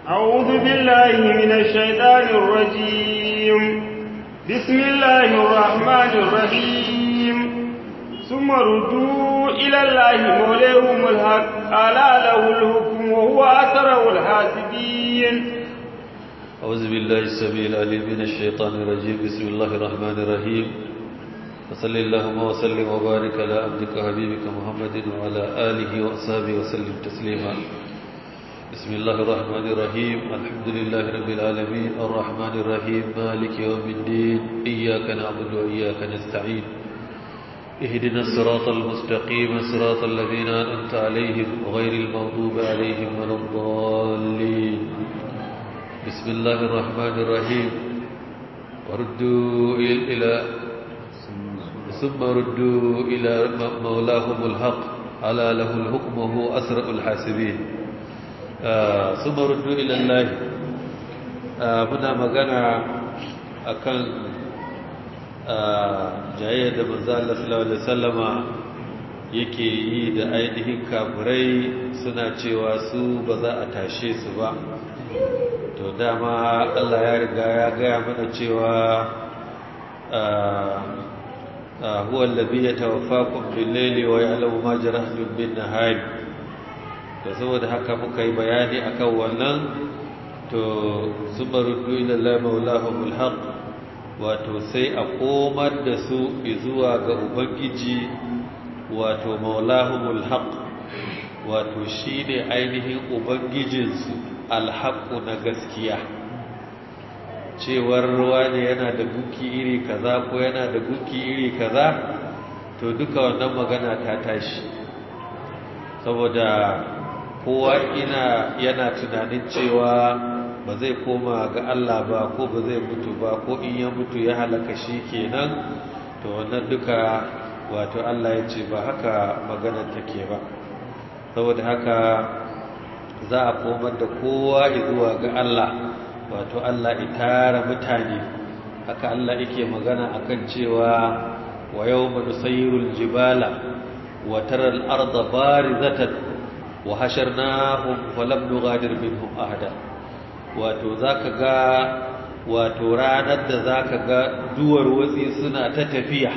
أعوذ بالله من الشيطان الرجيم بسم الله الرحمن الرحيم ثم ردوا إلى الله مولاهم الحق ألا له الحكم وهو أسرع الحاسبين أعوذ بالله السميع العليم من الشيطان الرجيم بسم الله الرحمن الرحيم وصلى اللهم وسلم وبارك على عبدك حبيبك محمد وعلى آله وأصحابه وسلم تسليما بسم الله الرحمن الرحيم الحمد لله رب العالمين الرحمن الرحيم مالك يوم الدين إياك نعبد وإياك نستعين اهدنا الصراط المستقيم صراط الذين أنعمت عليهم غير المغضوب عليهم ولا الضالين بسم الله الرحمن الرحيم وردوا إلى ثم ردوا إلى مولاهم الحق على له الحكم وهو أسرع الحاسبين ثم ردوا إلى الله muna magana akan jayyar da manzo Allah sallallahu alaihi wasallama yake yi da ainihin kafirai suna cewa su ba za a tashe su ba to dama Allah ya riga ya gaya mana cewa huwa allazi yatawaffakum bil-layli wa ya'lamu ma jarahtum bin-nahari to saboda haka muka yi bayani akan wannan to subaruddu ila Allah maulahumul haqq wato sai a komar da su zuwa ga ubangiji wato maulahumul haqq wato shine ainihin ubangijinsu alhaqqu na gaskiya cewar ruwa ne yana da guki iri kaza ko yana da guki iri kaza to duka wannan magana ta tashi saboda kowa ina yana tunanin cewa ba zai koma ga Allah ba ko ba zai mutu ba ko in ya mutu ya halaka shi kenan to wannan duka wato Allah ya ce ba haka maganar take ba saboda haka za a komar da kowa zuwa ga Allah wato Allah itara mutane haka Allah yake magana akan cewa wa yawma nusayyirul jibala wa taral arda barizatan wa hasharnahum falam nughadir minhum ahada wato zaka ga wato ranar da zaka ga duwar watsi suna ta tafiya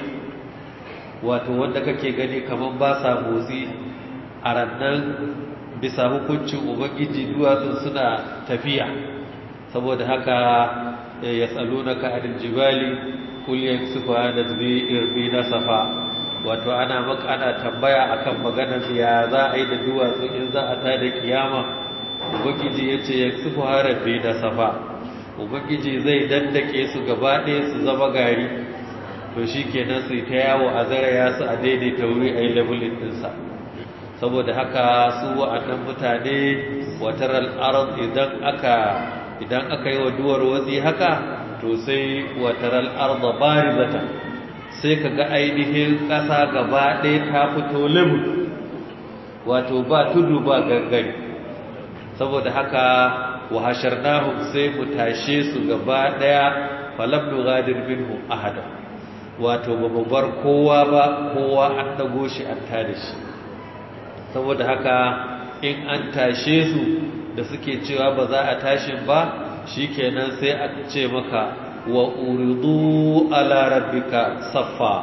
wato wanda kake gani kaman ba sa motsi a rannan bisa hukuncin ubangiji duwatsun suna tafiya saboda haka ya tsalunaka anil jibali kul yaksufa nadbi irbi nasafa wato ana maka ana tambaya akan maganar ya za a yi da duwatsu in za a tada kiyama ubangiji ya ce ya sufu harafi da safa ubangiji zai dandake su gaba ɗaya su zama gari to shi kenan su ta yawo a zaraya su a daidaita wuri a yi labulin ɗinsa saboda haka su wa'annan mutane watar al'arar idan aka idan aka yi wa duwar watsi haka to sai watar al'arar da bari zata sai ka ga ainihin ƙasa gaba ɗaya ta fito limu wato ba tudu ba gangare saboda haka wa hasharnahum sai mu tashe su gaba ɗaya falam nughadir minhum ahada wato ba mu bar kowa ba kowa an dago shi an tada shi saboda haka in an tashe su da suke cewa ba za a tashin ba shikenan sai a ce maka wa uridu ala rabbika saffa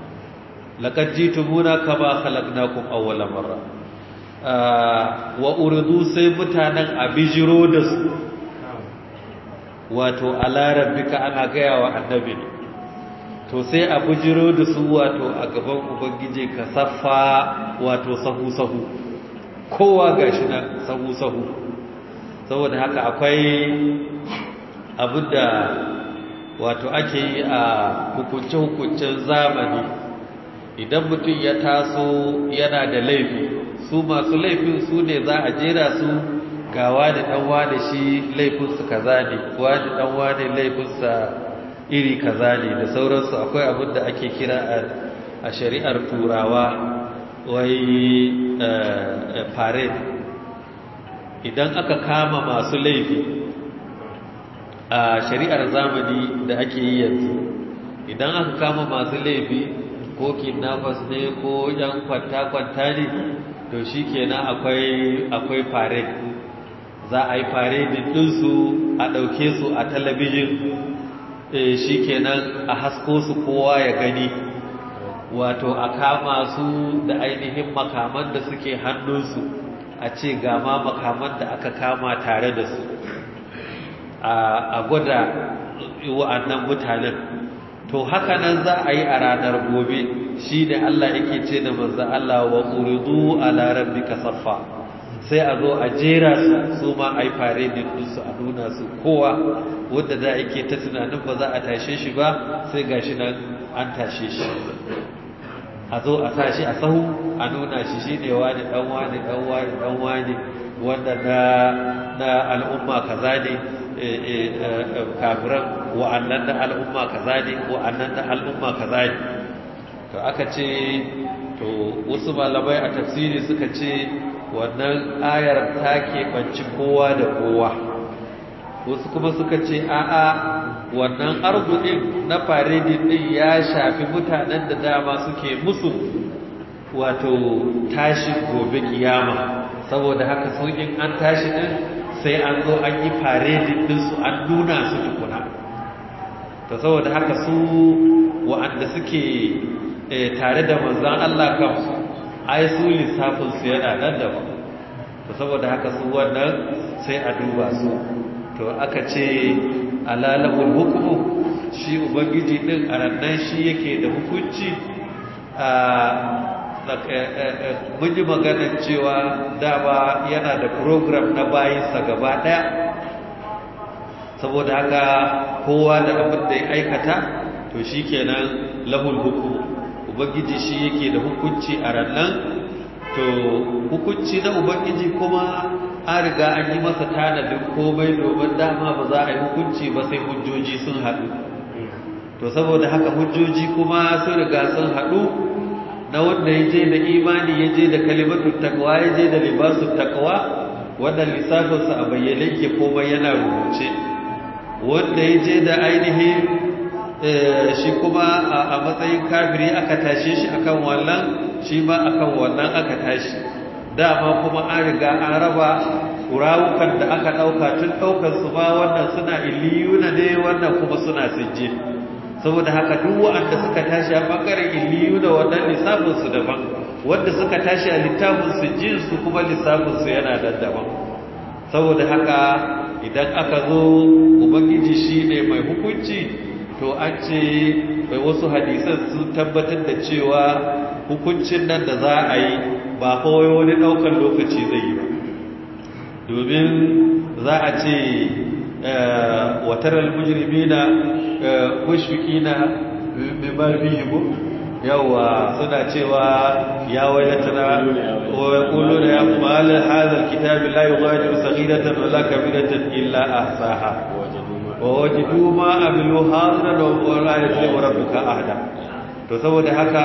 laqad jitumuna kama khalaqnakum awwala marra wa uridu sai mutanen abijiro da su wato ala rabbika ana gaya wa annabi ne to sai abijiro da su wato a gaban ubangije ka saffa wato sahu sahu kowa gashi nan sahu sahu saboda haka akwai abinda wato ake yi a hukunce-hukuncen zamani idan mutum ya taso yana da laifi su masu laifin su ne za a jera su ga wani dan wani shi laifinsu kaza ne wani dan wani laifinsa iri kaza ne da sauransu akwai abin da ake kira a shari'ar turawa wai parade idan aka kama masu laifi a shari'ar zamani da ake yi yanzu idan aka kama masu laifi ko kidnappers ne ko yan kwanta-kwanta ne to shi kenan akwai akwai parade za a yi faredin ɗinsu a ɗauke su a talabijin shi kenan a hasko su kowa ya gani wato a kama su da ainihin makaman da suke hannunsu a ce gama makaman da aka kama tare da su a gwada wa'annan mutanen to haka nan za a yi a ranar gobe shi ne Allah yake ce da manzo Allah wa uridu ala rabbika saffa sai a zo a jera su su ma a yi fare da su a nuna su kowa wanda da yake ta tunanin ba za a tashe shi ba sai gashi nan an tashe shi a zo a sa shi a sahu a nuna shi shi ne wani dan wani dan wani dan wani wanda na na al'umma kaza ne kafiran wa'annan na al'umma kaza ne wa'annan na al'umma kaza ne to aka ce to wasu malamai a tafsiri suka ce wannan ayar ta keɓanci kowa da kowa wasu kuma suka ce a'a wannan arzuɗin na faredin ɗin ya shafi mutanen da dama suke musu wato tashi gobe kiyama saboda haka sun in an tashi ɗin sai an zo an yi faredin ɗinsu an nuna su tukuna ta saboda haka su wa'anda suke tare da manzan Allah kan ai su lissafinsu yana nan da ba ta saboda haka su wannan sai a duba su to aka ce alalahul hukumu shi ubangiji din a rannan shi yake da hukunci mun yi maganar cewa dama yana da program na bayinsa gaba daya saboda haka kowa da abin da ya aikata to shi kenan lahul hukumu ubangiji shi yake da hukunci a rannan to hukunci na ubangiji kuma an riga an yi masa tanadin komai domin dama ba za a yi hukunci ba sai hujjoji sun haɗu to saboda haka hujjoji kuma sun riga sun haɗu na wanda ya je da imani ya je da kalimatun takwa ya je da libasun takwa wannan lissafinsa a bayyane ke komai yana rubuce wanda ya je da ainihin shi kuma a matsayin kafiri aka tashe shi akan wannan shi ma akan wannan aka tashi dama kuma an riga an raba rawukan da aka ɗauka tun ɗaukar su ma wannan suna illiyuna ne wannan kuma suna sijje saboda haka duk wanda suka tashi a bangaren illiyuna wannan lissafin su daban wanda suka tashi a littafin sijjin su kuma lissafin su yana da daban saboda haka idan aka zo ubangiji shine mai hukunci to an ce bai wasu hadisan sun tabbatar da cewa hukuncin nan da za a yi ba kawai wani ɗaukar lokaci zai yi ba domin za a ce watarar mujirmi na mashfiki na mimar biyu yawa suna cewa ya wailatana wa yaqulu ya mal hadha alkitab la yughadiru saghiratan wala kabiratan illa ahsaha wa wajidu ma amilu hadra wa la yuzlimu rabbuka ahada to saboda haka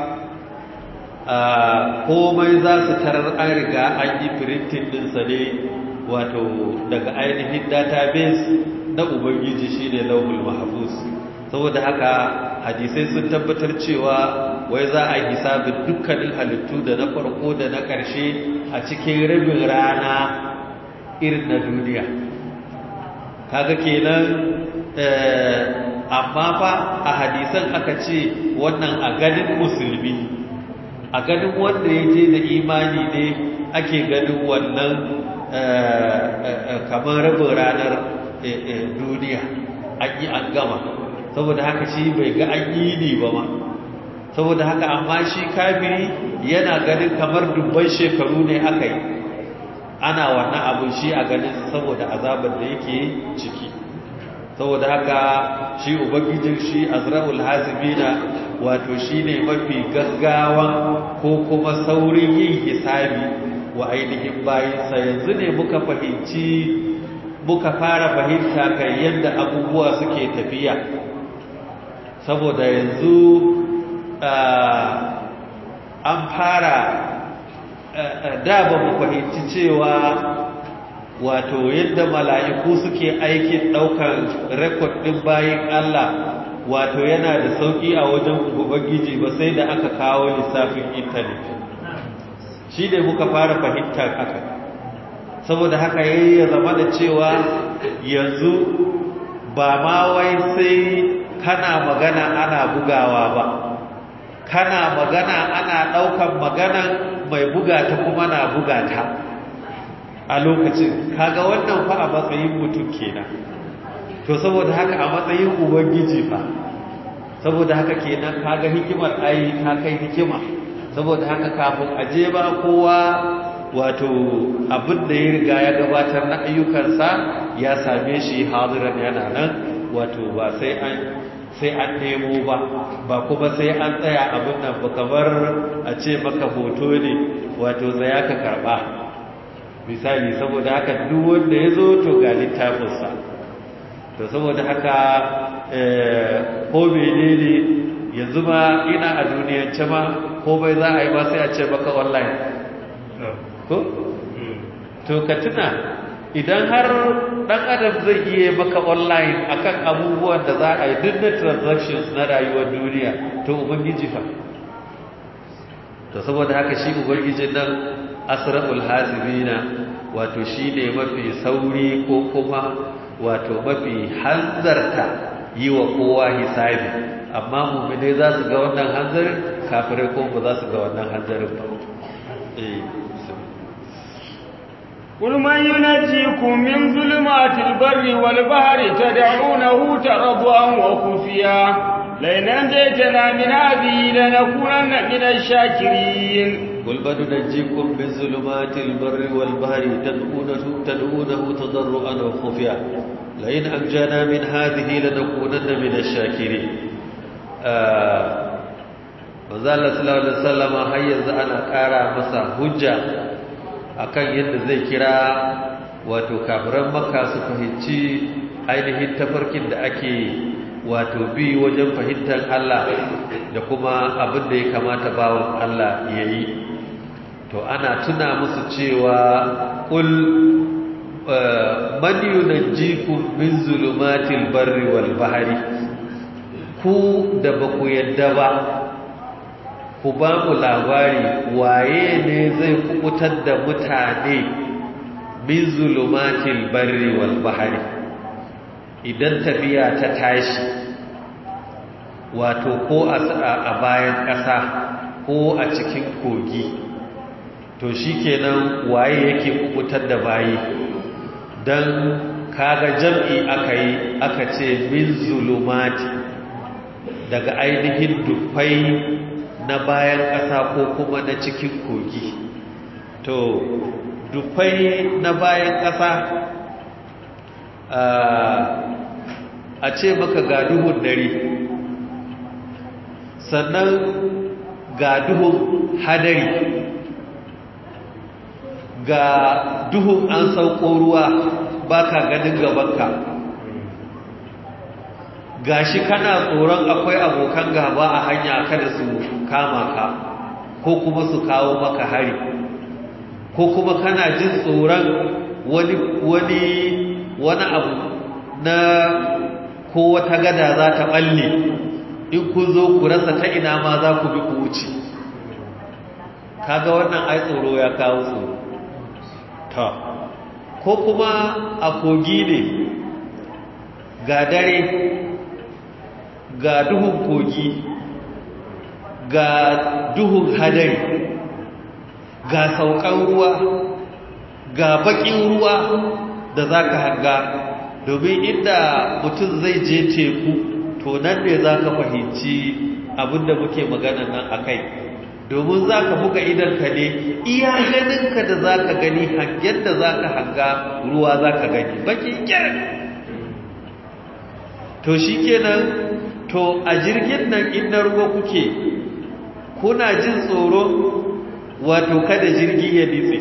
komai za su tarar an riga an yi printing ɗinsa ne wato daga ainihin database na ubangiji shi ne lauhul mahafuz saboda haka hadisai sun tabbatar cewa wai za a hisabin dukkanin halittu da na farko da na ƙarshe a cikin rabin rana irin na duniya kaga kenan amma fa a hadisan aka ce wannan a ganin musulmi a ganin wanda ya je da imani ne ake ganin wannan kamar rabin ranar duniya an yi an gama saboda haka shi bai ga an yi ne ba ma saboda haka amma shi kafiri yana ganin kamar dubban shekaru ne aka yi ana wannan abin shi a ganin saboda azabar da yake ciki saboda haka shi ubangijin shi azra'ul hasibina wato shine mafi gaggawan ko kuma saurin yin hisabi wa ainihin bayinsa yanzu ne muka fahimci muka fara fahimta kan yadda abubuwa suke tafiya saboda yanzu an fara da ba mu fahimci cewa wato yadda mala'iku suke aikin ɗaukar rekod ɗin bayan Allah wato yana da sauƙi a wajen ubangiji ba sai da aka kawo lissafin intanet shi ne muka fara fahimtar haka saboda haka yayi ya zama da cewa yanzu ba ma wai sai kana magana ana bugawa ba kana magana ana ɗaukan magana mai buga ta kuma na buga ta a lokacin kaga wannan fa a matsayin mutum kenan to saboda haka a matsayin ubangiji fa saboda haka kenan kaga hikimar ai ta kai hikima saboda haka kafin aje ba kowa wato abin da ya riga ya gabatar na ayyukansa ya same shi hadiran yana nan wato ba sai an sai an nemo ba ba kuma sai an tsaya abin nan ba kamar a ce maka hoto ne wato zaya ka karba misali saboda haka duk wanda ya zo to ga littafinsa to saboda haka ko menene yanzu ma ina a duniyance ma ko bai za a yi ba sai a ce maka online ko to ka tuna idan har dan adam zai iya maka online akan abubuwan da za a yi duk na transactions na rayuwar duniya to ubangiji fa to saboda haka shi ubangijin nan asra'ul hasibina wato shine mafi sauri ko kuma wato mafi hanzarta yi wa kowa hisabi amma mu'minai za su ga wannan hanzarin kafirai ko ba za su ga wannan hanzarin ba eh قل من ينجيكم من ظلمات البر والبحر تدعونه ترضوا وخفيا لئن أنجيتنا من هذه لنكونن من الشاكرين قل من ننجيكم من ظلمات البر والبحر تدعونه, تدعونه تضرعا وخفيا لئن أنجانا من هذه لنكونن من الشاكرين manzala sallallahu alaihi wasallam har yanzu ana ƙara masa hujja akan yadda zai kira wato kafiran makka su fahimci ainihin tafarkin da ake wato bi wajen fahimtar Allah da kuma abin da ya kamata bawon Allah ya yi to ana tuna musu cewa ƙul man yunajjikum min zulumatil barri wal bahari ku da ba ku yadda ba ku ba mu labari waye ne zai kukutar da mutane min zulumatil barri wal bahari idan tafiya ta tashi wato ko a bayan ƙasa ko a cikin kogi to shikenan waye yake kukutar da bayi dan kaga jam'i aka yi aka ce min zulumati daga ainihin dufai na bayan ƙasa ko kuma na cikin kogi to dufai na bayan ƙasa a ce maka ga duhun dare sannan ga duhun hadari ga duhun an sauko ruwa baka ganin gabanka gashi kana tsoron akwai abokan gaba a hanya kada su kama ka ko kuma su kawo maka hari ko kuma kana jin tsoron wani wani wani abu na ko wata gada za ta balle in kun zo ku rasa ta ina ma za ku bi ku wuce kaga wannan ai tsoro ya kawo tsoro ta ko kuma a kogi ne ga dare ga duhun kogi ga duhun hadari ga saukan ruwa ga bakin ruwa da za ka hanga domin inda mutum zai je teku to nan ne za ka fahimci abinda muke magana nan a kai domin za ka buga idanka ne iya ganinka da za ka gani hangen da za ka hanga ruwa za ka gani baki kyar to shi kenan to a jirgin nan inda ruwa kuke kuna jin tsoro wato kada jirgi ya nitse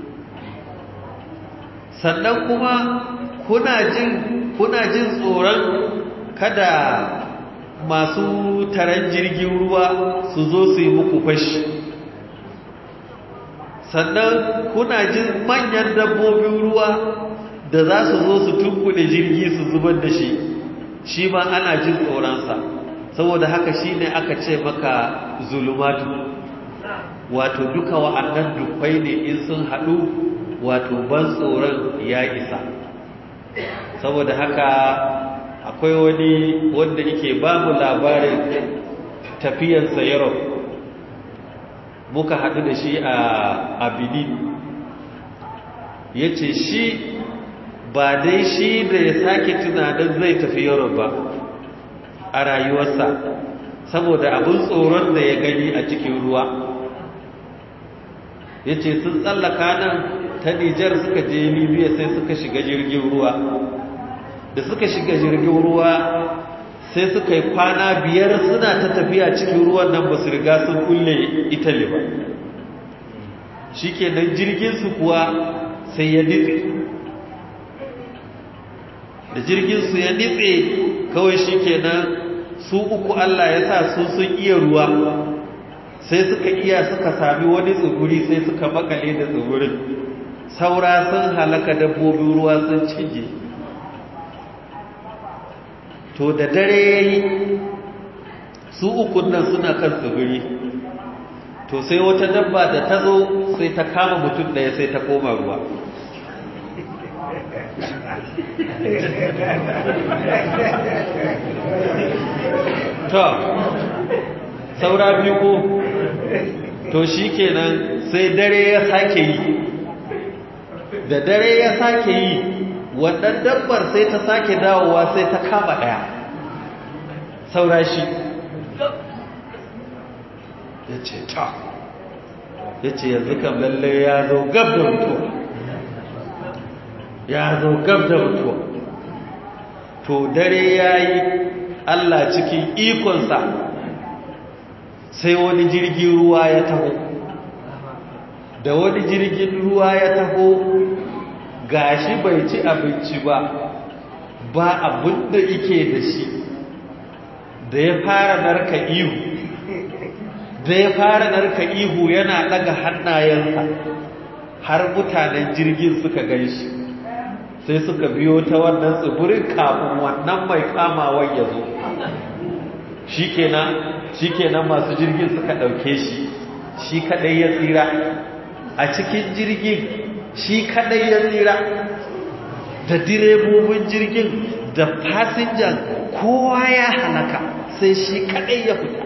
sannan kuma kuna jin kuna jin tsoron kada masu taron jirgin ruwa su zo su yi muku fashi sannan kuna jin manyan dabbobin ruwa da za su zo su tunkuɗe jirgi su zubar da shi shi ma ana jin tsoronsa saboda haka shi ne aka ce maka zulumatu wato duka wa'annan dufai ne in sun haɗu wato ban tsoron ya isa saboda haka akwai wani wanda yake ba mu labarin tafiyarsa Europe muka haɗu da shi a Benin ya ce shi ba dai shi da ya sake tunanin zai tafi Europe ba a rayuwarsa saboda abin tsoron da ya gani a cikin ruwa ya ce sun tsallaka nan ta Nijar suka je Libya sai suka shiga jirgin ruwa da suka shiga jirgin ruwa sai suka yi kwana biyar suna ta tafiya cikin ruwan nan ba su riga sun kulle italy ba shi kenan jirginsu kuwa sai ya nitse da jirginsu ya nitse kawai shi kenan su uku allah ya sa su sun iya ruwa sai suka iya suka sami wani tsibiri sai suka makale da tsibirin saura sun halaka dabbobin ruwa sun cinye to da dare ya yi su ukun nan suna kan tsibiri to sai wata dabba da ta zo sai ta kama mutum ɗaya sai ta koma ruwa to saura biyu ko to shi kenan sai dare ya sake yi da dare ya sake yi wannan dabbar sai ta sake dawowa sai ta kama ɗaya saura shi ya ce ta ya ce yanzu kan lalle ya zo gab da mutuwa ya zo gab da mutuwa to dare ya yi allah cikin ikonsa sai wani jirgin ruwa ya taho da wani jirgin ruwa ya taho gashi bai ci abinci ba ba abin da ike da shi da ya fara narka ihu da ya fara narka ihu yana daga hannayensa har mutanen jirgin suka gan shi sai suka biyo ta wannan tsibirin kafin wannan mai kamawan ya zo shi kenan masu jirgin suka ɗauke shi shi kaɗai ya tsira a cikin jirgin shi kaɗai ya tsira da direbobin jirgin da fasinjan kowa ya halaka sai shi kaɗai ya fita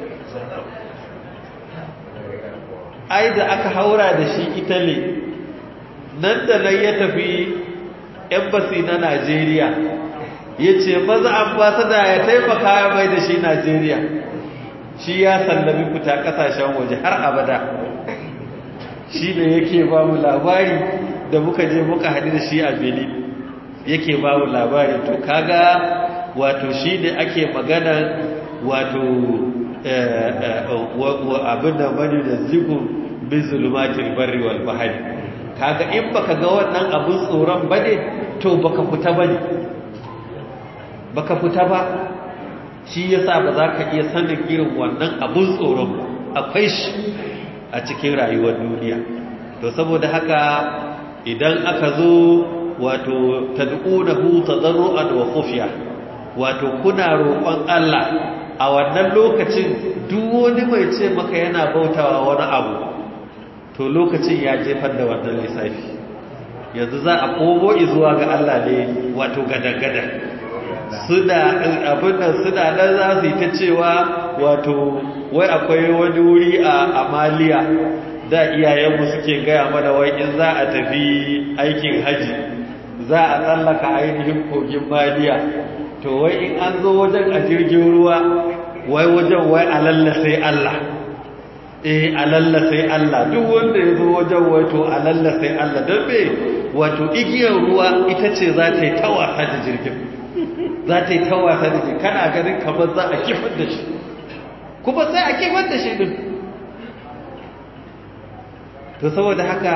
ai da aka haura da shi italy nan da nan ya tafi embassy na najeriya ya ce maza ambasada ya taimaka ya mai da shi najeriya shi ya sallami fita kasashen waje har abada shi ne yake ba mu labari da muka je muka haɗu da shi a benin yake ba mu labari to kaga wato shi ne ake magana wato abin da mani da zigun bin zulumatin barri wal bahari kaga in baka ga wannan abin tsoron bane to baka fita bane baka fita ba shi yasa ba za ka iya sanin irin wannan abin tsoron akwai shi a cikin rayuwar duniya to saboda haka idan aka zo wato tad'unahu tadarruan wa khufiya wato kuna roƙon Allah a wannan lokacin duk wani mai ce maka yana bautawa wani abu to lokacin ya jefar da wannan lissafi yanzu za a komo zuwa ga Allah ne wato gadan-gadan suna abin da suna nan za su yi ta cewa wato wai akwai wani wuri a amaliya da iyayenmu suke gaya mana wai in za a tafi aikin haji za a tsallaka ainihin kogin maliya to wai in an zo wajen a jirgin ruwa wai wajen wai alalla sai Allah eh alalla sai Allah duk wanda ya zo wajen wai to alalla sai Allah don me wato igiyar ruwa ita ce za ta yi ta wasa da jirgin za ta yi ta wasa da jirgin kana ganin kamar za a kifar da shi kuma sai a kifar da shi din to saboda haka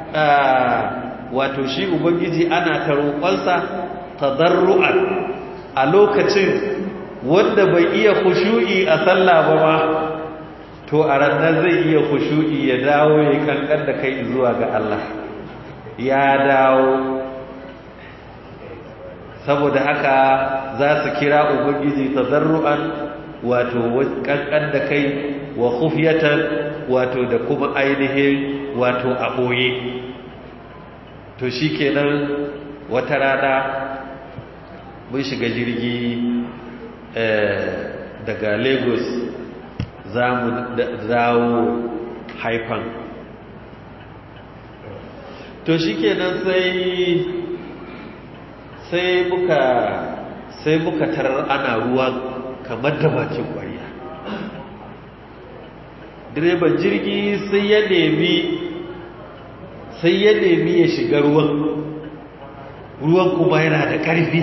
wato shi ubangiji ana ta roƙonsa tadarru'an a lokacin wanda bai iya khushu'i a sallah ba ma to a ranar zai iya khushu'i ya dawo ya kankan da kai zuwa ga Allah ya dawo saboda haka za su kira ubangiji tadarru'an wato kankan da kai wa khufyatan wato da kuma ainihin wato a boye to shi kenan wata rana mun shiga jirgi daga lagos za mu dawo haifan to shi kenan sai sai muka sai muka tarar ana ruwa kamar da bakin kwariya direban jirgi sai ya nemi sai ya nemi ya shiga ruwan ruwan kuma yana da ƙarfi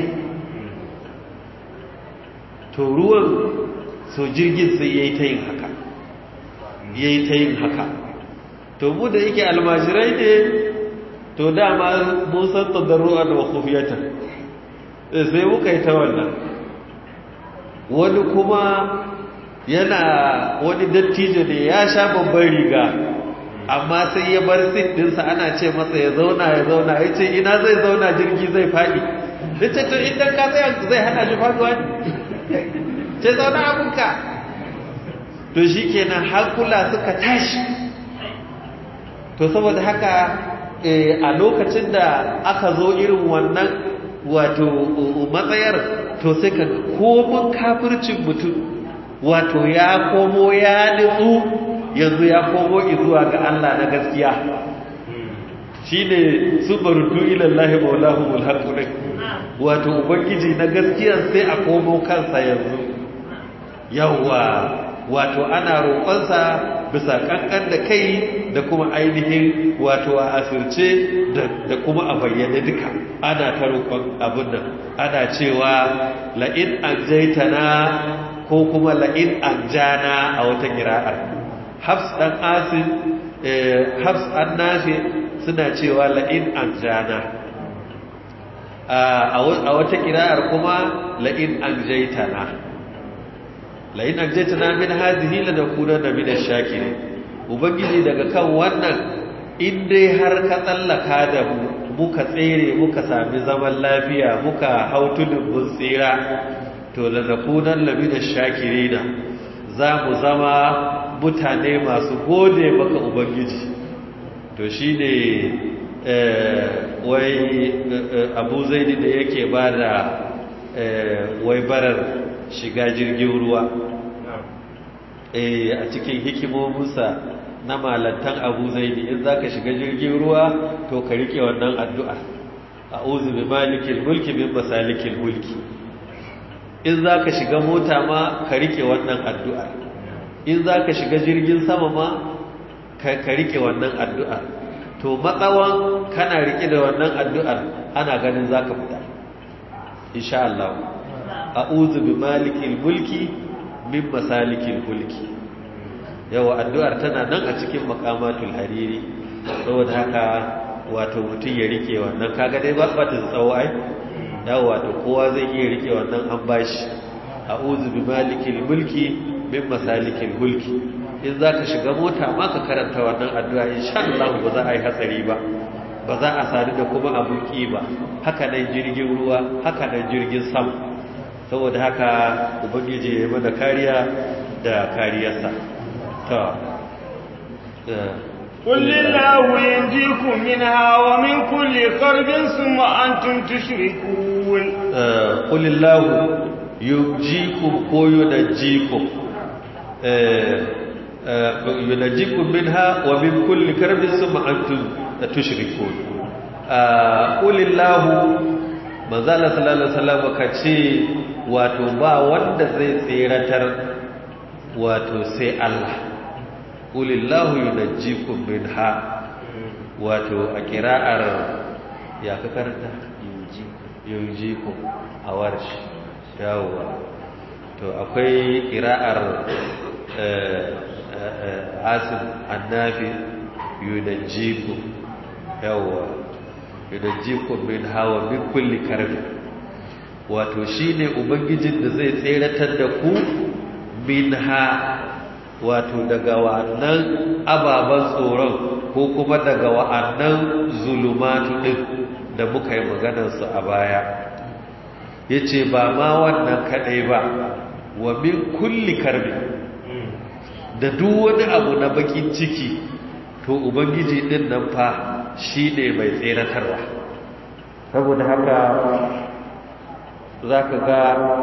to ruwan so jirgin sai ya yi ta yin haka ya yi ta yin haka to mu da yake almajirai ne to dama musan tadarru'a da wakufiyatan sai muka yi ta wannan wani kuma yana wani dattijo ne ya sha babban riga amma sai ya bar sit dinsa ana ce masa ya zauna ya zauna ya ce ina zai zauna jirgi zai faɗi da ce to idan ka tsaya zai hana shi faɗuwa ne ce zauna abinka to shi kenan hankula suka tashi to saboda haka a lokacin da aka zo irin wannan wato matsayar to sai ka komin kafircin mutum wato ya komo ya nutsu yanzu ya komo zuwa ga Allah na gaskiya shi ne su barutu ilallahi maulahu mulhaku ɗin wato ubangiji na gaskiya sai a komo kansa yanzu yawwa wato ana roƙonsa bisa ƙanƙan da kai da kuma ainihin wato a asirce da kuma a bayyane duka ana ta roƙon abin nan ana cewa la'in an jaitana ko kuma la'in an jana a wata kira'ar hafs ɗan asin hafs an nafi suna cewa la'in an jana a wata kira'ar kuma la'in an jaitana la'in an jaitana min hazihi la nakuna na min shakirin ubangiji daga kan wannan in dai har ka tsallaka da mu muka tsere muka sami zaman lafiya muka hau tudun mun tsira to la nakunan la min shakirina za mu zama mutane masu gode maka ubangiji to shine wai abu zaidi da yake ba da wai barar shiga jirgin ruwa a cikin hikimominsa na malantan abu zaidi in za ka shiga jirgin ruwa to ka rike wannan addu'a a uzu bi malikin mulki bin masalikin mulki in za ka shiga mota ma ka rike wannan addu'a in za ka shiga jirgin sama ma ka rike wannan addu'a to matsawan kana rike da wannan addu'ar ana ganin za ka fita insha Allah a uzu bi malikin mulki min masalikin mulki yawa addu'ar tana nan a cikin makamatul hariri saboda haka wato mutum ya rike wannan kaga dai ba ta tsawo ai yawa wato kowa zai iya rike wannan an bashi a'udhu bi malikil mulki min masalikil mulki in zaka shiga mota ma ka karanta wannan addu'a insha Allah ba za a yi hatsari ba ba za a sadu da kuma abun ki ba haka nan jirgin ruwa haka nan jirgin sama saboda haka ubangiji ya mana kariya da kariyarsa قل لله ينجيكم منها ومن كل كرب ثم أنتم تشركون قل الله ينجيكم وينجيكم ينجيكم منها ومن كل كرب ثم أنتم تشركون قل الله manzala sallallahu alaihi wasallam kace wato ba wanda zai tseratar wato sai Allah kulillahu yunajjikum minha wato a kira'ar ya ka karanta yunjikum a warshi yawwa to akwai kira'ar asim annafi yunajjikum yawwa yunajjikum minha wa min kulli karbi wato shine ubangijin da zai tseratar da ku minha wato daga wa'annan ababen tsoron ko kuma daga wa'annan zulumatu ɗin da muka yi maganarsu a baya ya ce ba ma wannan kaɗai ba wa min kulli karbi da duk wani abu na bakin ciki to ubangiji ɗin nan fa shi ne mai tseratarwa saboda haka za ka ga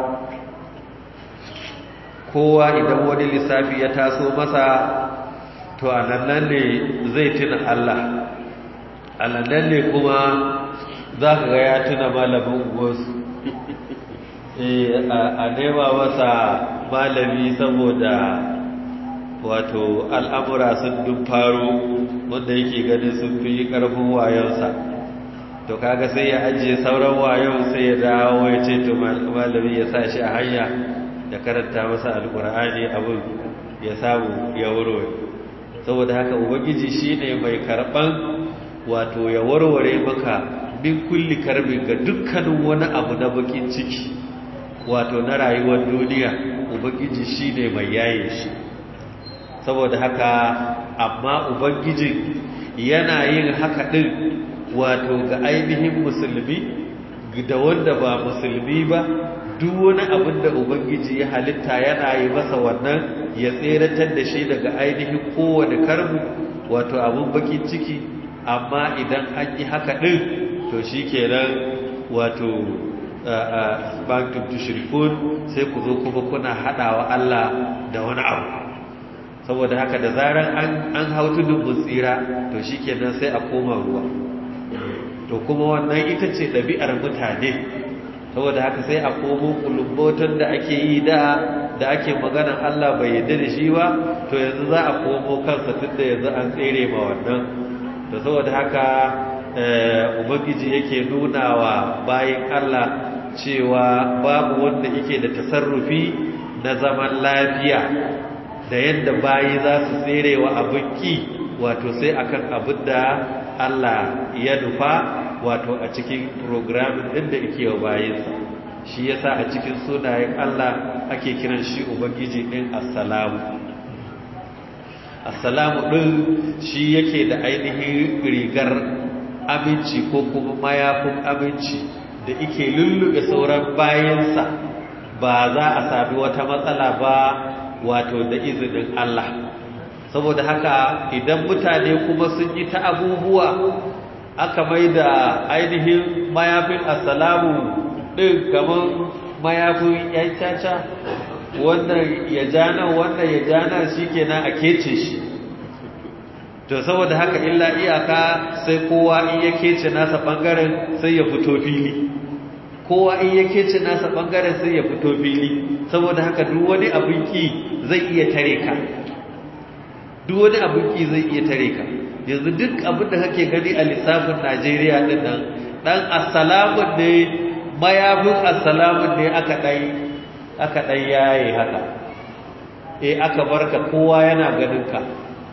kowa idan wani lissafi ya taso masa to a nan ne zai tuna Allah a nan ne kuma za ka ga ya tuna malamin wasu a nema masa malami saboda wato al'amura sun dun faro wanda yake ganin sun fi ƙarfin wayonsa to kaga sai ya ajiye sauran wayon sai ya dawo ya ce to malami ya sa shi a hanya ya karanta masa alkur'ani abin ya samu ya warware saboda haka ubangiji shine mai karban wato ya warware maka min kulli karbin ga dukkanin wani abu na bakin ciki wato na rayuwar duniya ubangiji shine mai yaye shi saboda haka amma ubangiji yana yin haka din wato ga ainihin musulmi da wanda ba musulmi ba duk wani abin da ubangiji ya halitta yana yi masa wannan ya tseratar da shi daga ainihin kowane karbu wato abin bakin ciki amma idan an yi haka ɗin to shi kenan wato bantum tushrikun sai ku zo kuma kuna haɗawa Allah da wani abu saboda haka da zarar an hau tudun tsira to shi kenan sai a koma ruwa to kuma wannan ita ce ɗabi'ar mutane saboda haka sai a komo kulubbotan da ake yi da da ake maganan Allah bai yadda da shi ba to yanzu za a komo kansa tunda yanzu an tsere ma wannan to saboda haka ubangiji yake nuna wa bayin Allah cewa babu wanda yake da tasarrufi na zaman lafiya da yadda bayi za su tsere wa abin ki wato sai akan abin da Allah ya nufa wato a cikin programin ɗin da yake wa bayinsa shi yasa a cikin sunayen Allah ake kiran shi ubangiji ɗin assalamu assalamu ɗin shi yake da ainihin rigar aminci ko kuma mayafin aminci da yake lullube sauran bayansa ba za a sami wata matsala ba wato da izinin Allah saboda haka idan mutane kuma sun yi ta abubuwa aka mai da ainihin mayafin assalamu ɗin kamar mayafin yan caca wannan ya jana wannan ya jana shi kenan a kece shi to saboda haka illa iyaka sai kowa in ya kece nasa ɓangaren sai ya fito fili kowa in ya kece nasa ɓangaren sai ya fito fili saboda haka duk wani abin ki zai iya tare ka duk wani abin ki zai iya tare ka yanzu duk abin da kake gani a lissafin Najeriya din nan dan assalamun ne mayafin assalamun ne aka dai aka dai yayi haka eh aka barka kowa yana ganin ka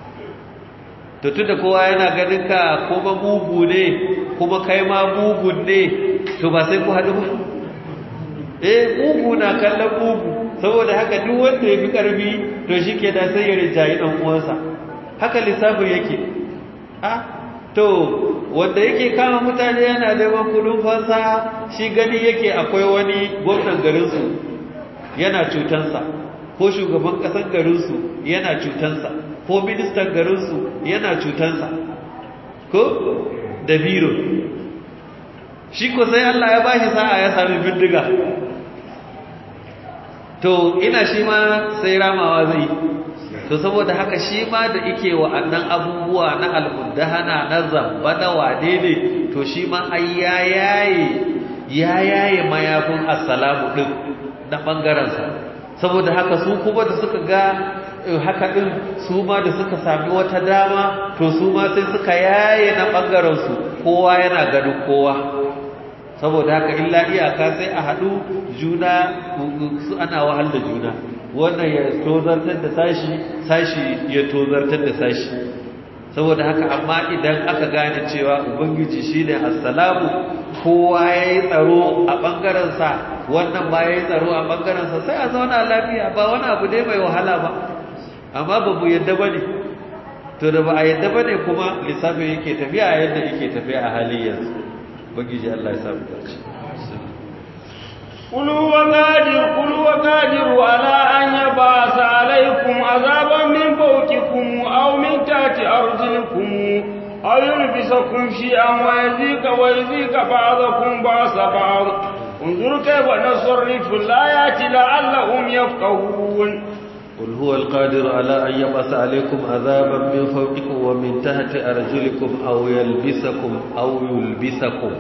to tunda kowa yana ganin ka kuma mugu ne kuma kai ma mugun ne to ba sai ku haɗu ba eh mugu na kallon mugu saboda haka duk wanda ya fi ƙarfi to shi ke da sai ya rinjayi ɗan uwansa haka lissafin yake a to wanda yake kama mutane yana neman kudin fansa shi gani yake akwai wani gwamnan garinsu yana cutansa ko shugaban ƙasar garinsu yana cutansa ko ministan garinsu yana cutansa ko da biro shi ko sai Allah ya bashi sa'a ya sami bindiga to ina shi ma sai ramawa zai to saboda haka shi ma da ike wa'annan abubuwa na almundahana na zamba na wade ne to shi ma ai ya yaye ya yaye mayafin assalamu din na bangarensa saboda haka su kuma da suka ga haka din su ma da suka sami wata dama to su ma sai suka yaye na bangarensu kowa yana ganin kowa saboda haka illa iyaka sai a haɗu juna su ana wahal da juna wannan ya tozartar da sashi sashi ya tozartar da sashi saboda haka amma idan aka gane cewa ubangiji shine assalamu kowa yayi tsaro a bangarensa wannan ba yayi tsaro a bangarensa sai a zauna lafiya ba wani abu ne mai wahala ba amma ba mu yadda bane to da ba a yadda bane kuma lissafin yake tafiya yadda yake tafiya a halin yanzu ubangiji Allah ya samu dace قل هو قادر قل هو قادر على أن يبعث عليكم عذابا من فوقكم أو من تحت أرجلكم أو يلبسكم شيئا ويزيك ويزيك بعضكم بعض بعض انظر كيف نصرف الآيات لعلهم يفقهون قل هو القادر على أن يبعث عليكم عذابا من فوقكم ومن تحت أرجلكم أو يلبسكم أو يلبسكم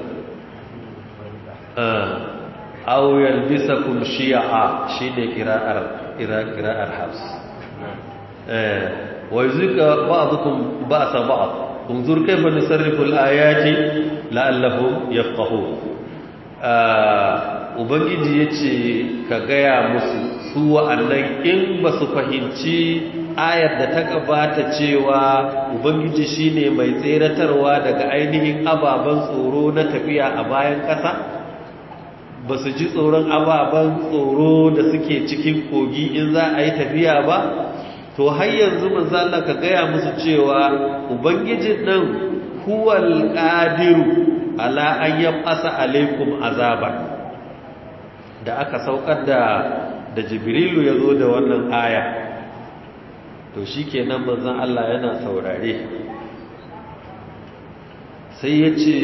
آه. أو يلبسكم شيعا شين قراءة قراءة حفص آه. ويزيك بعضكم بأس بعض انظر كيف نصرف الآيات لعلهم يفقهون آه. ubangiji ya ce ka gaya musu su wa'annan in ba su fahimci ayar da ta gabata cewa ubangiji shine mai tseratarwa daga ainihin ababen tsoro na tafiya a bayan ƙasa ba su ji tsoron ababen tsoro da suke cikin kogi in za a yi tafiya ba to har yanzu manzala ka gaya musu cewa ubangijin nan huwal qadiru ala an yab'asa alaikum azaba da aka saukar da da jibrilu ya zo da wannan aya to shi kenan manzan Allah yana saurare sai ya ce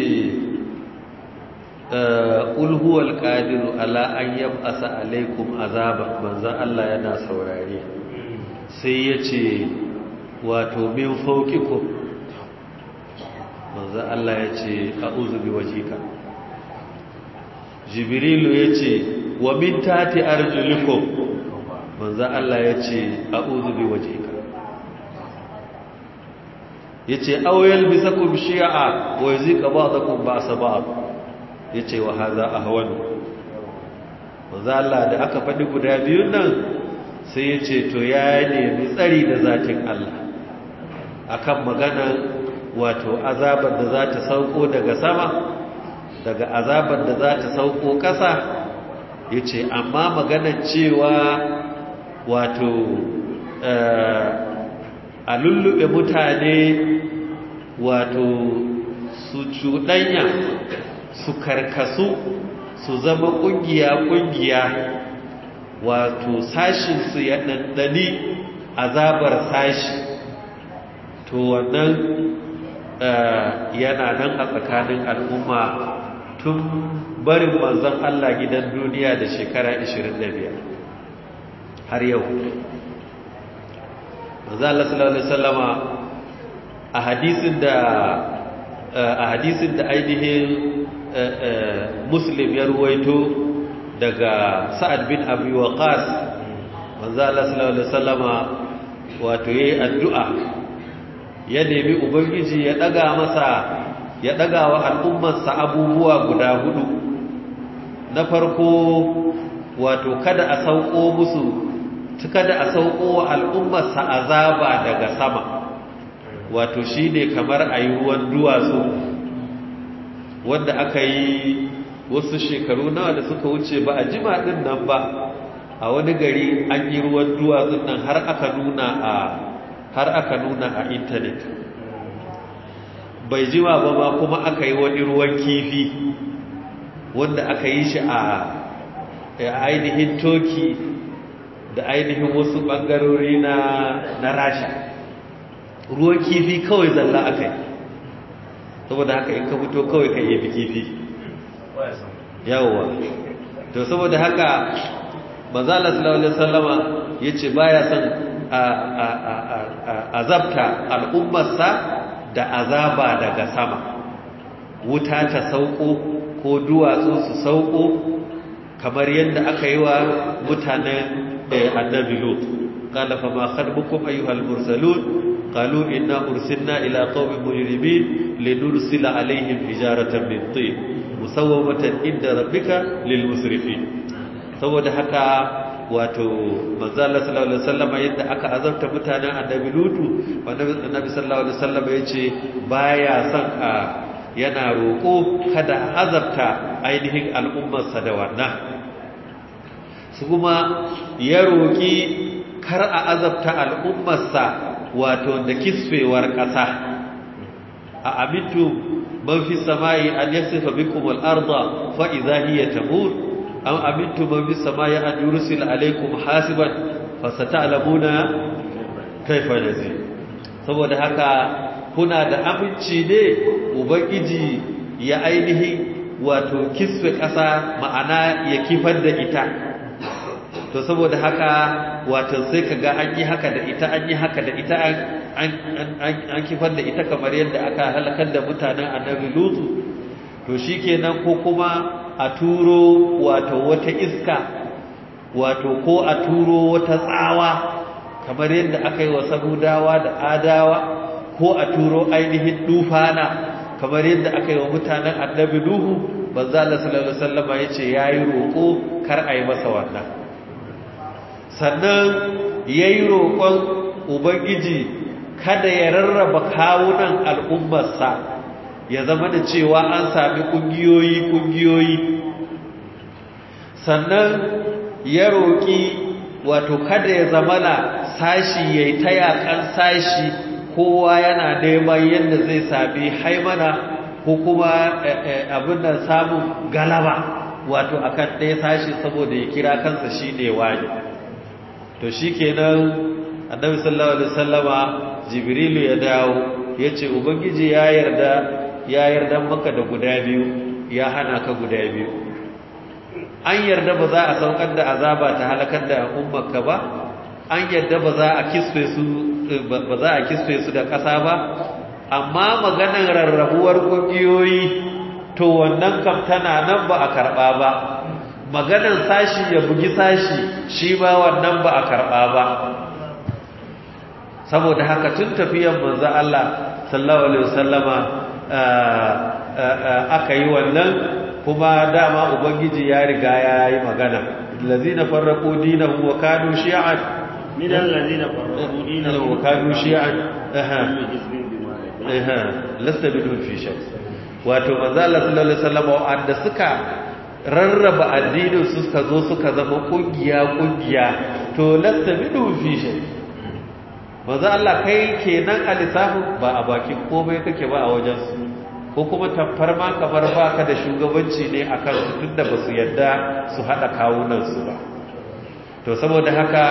ulhuwal ƙadiru ala an yab'asa alaikum azaba manzan Allah yana saurare sai ya ce wato min faukikum manzan Allah ya ce a uzubi wajika jibrilu ya ce wa min tati arjulikum manzo Allah yace a'udhu bi wajhika yace aw yalbisakum shi'a wa yuzika ba'dakum ba'sa ba'd yace wa hadha ahwan manzo Allah da aka faɗi guda biyun nan sai yace to ya nemi tsari da zatin Allah akan magana wato azabar da za ta sauko daga sama daga azabar da za ta sauko ƙasa ya ce amma maganar cewa wato a lullube mutane wato su cuɗanya su karkasu su zama ƙungiya-ƙungiya wato sashinsu ya ɗanɗani azabar sashi to wannan yana nan a tsakanin al'umma tun barin manzon Allah gidan duniya da shekara 25 har yau manzon Allah sallallahu alaihi wasallama a hadisin da a hadisin da ainihin muslim ya ruwaito daga sa'ad bin abi waqas manzon Allah sallallahu alaihi wasallama wato yayi addu'a ya nemi ubangiji ya daga masa ya daga wa al'ummarsa abubuwa guda hudu na farko wato kada a sauko musu kada a sauko wa al'ummarsa azaba daga sama wato shi ne kamar a yi ruwan duwatsu wanda aka yi wasu shekaru nawa da suka wuce ba a jima ɗin nan ba a wani gari an yi ruwan duwatsun nan har aka nuna a har aka nuna a intanet bai jima ba ma kuma aka yi wani ruwan kifi wanda aka yi shi a ainihin toki da ainihin wasu ɓangarori na na rasha ruwan kifi kawai zalla aka yi saboda haka in ka fito kawai ka yi kifi yawwa to saboda haka manzala sallallahu alaihi wasallama yace baya son azabta al'ummarsa da azaba daga sama wuta ta sauko ko duwatsu su sauko kamar yadda aka yi wa mutanen annabi lut qala fa ma khatbukum ayyuhal mursalun qalu inna ursilna ila qaumin mujrimin linursila alaihim hijaratan min tin musawwamatan inda rabbika lil musrifin saboda haka wato manzo Allah sallallahu alaihi wasallam yadda aka azabta mutanen annabi lutu wanda annabi sallallahu alaihi wasallam yace baya son a yana roko kada azabta ainihin al'ummarsa da wannan su kuma ya roki kar a azabta al'ummarsa wato da kisfewar ƙasa a amintu man fi samai an yasifa bikum al-ardha fa idha hiya tamur am amintu man fi samai an yursil alaykum hasiban fa sata'lamuna kayfa nazir saboda haka kuna da aminci ne ubangiji ya ainihi wato kisfe ƙasa ma'ana ya kifar da ita to saboda haka wato sai kaga an yi haka da ita an yi haka da ita an kifar da ita kamar yadda aka halakar da mutanen annabi lutu to shikenan ko kuma a turo wato wata iska wato ko a turo wata tsawa kamar yadda aka yi wa samudawa da adawa ko a turo ainihin dufana kamar yadda aka yi wa mutanen annabi nuhu banza Allah sallallahu alaihi wasallam yace yayi roko kar a yi masa wannan sannan yayi roƙon ubangiji kada ya rarraba kawunan al'ummarsa ya zama da cewa an sami kungiyoyi kungiyoyi sannan ya roƙi wato kada ya zamana sashi yayi ta yakan sashi kowa yana neman yadda zai sami haimana ko kuma abin da samun galaba wato akan ɗaya sashi saboda ya kira kansa shi ne wani to shi kenan annabi sallallahu alaihi wasallama jibrilu ya dawo ya ce ubangiji ya yarda ya yarda maka da guda biyu ya hana ka guda biyu an yarda ba za a saukar da azaba ta halakar da ummarka ba an yarda ba za a kisfe su ba za a kisfe su da ƙasa ba amma maganar rarrabuwar ƙungiyoyi to wannan kam tana nan ba a karɓa ba maganar sashi ya bugi sashi shi ma wannan ba a karɓa ba saboda haka tun tafiyan manzo Allah sallallahu alaihi wasallama aka yi wannan kuma dama ubangiji ya riga ya yi magana allazina farraqu dinahum wa kanu shi'an من الذين فرقوا دينهم وكانوا شيعا اها اها لست بدون في شيء wato manzo Allah sallallahu alaihi wasallam wanda suka rarraba addinin su suka zo suka zama kungiya kungiya to lasta bidu fi shay manzo Allah kai kenan a lissafin ba a bakin komai kake ba a wajen su ko kuma tamfar ma kamar baka da shugabanci ne akan su tunda ba su yadda su hada kawunan su ba to saboda haka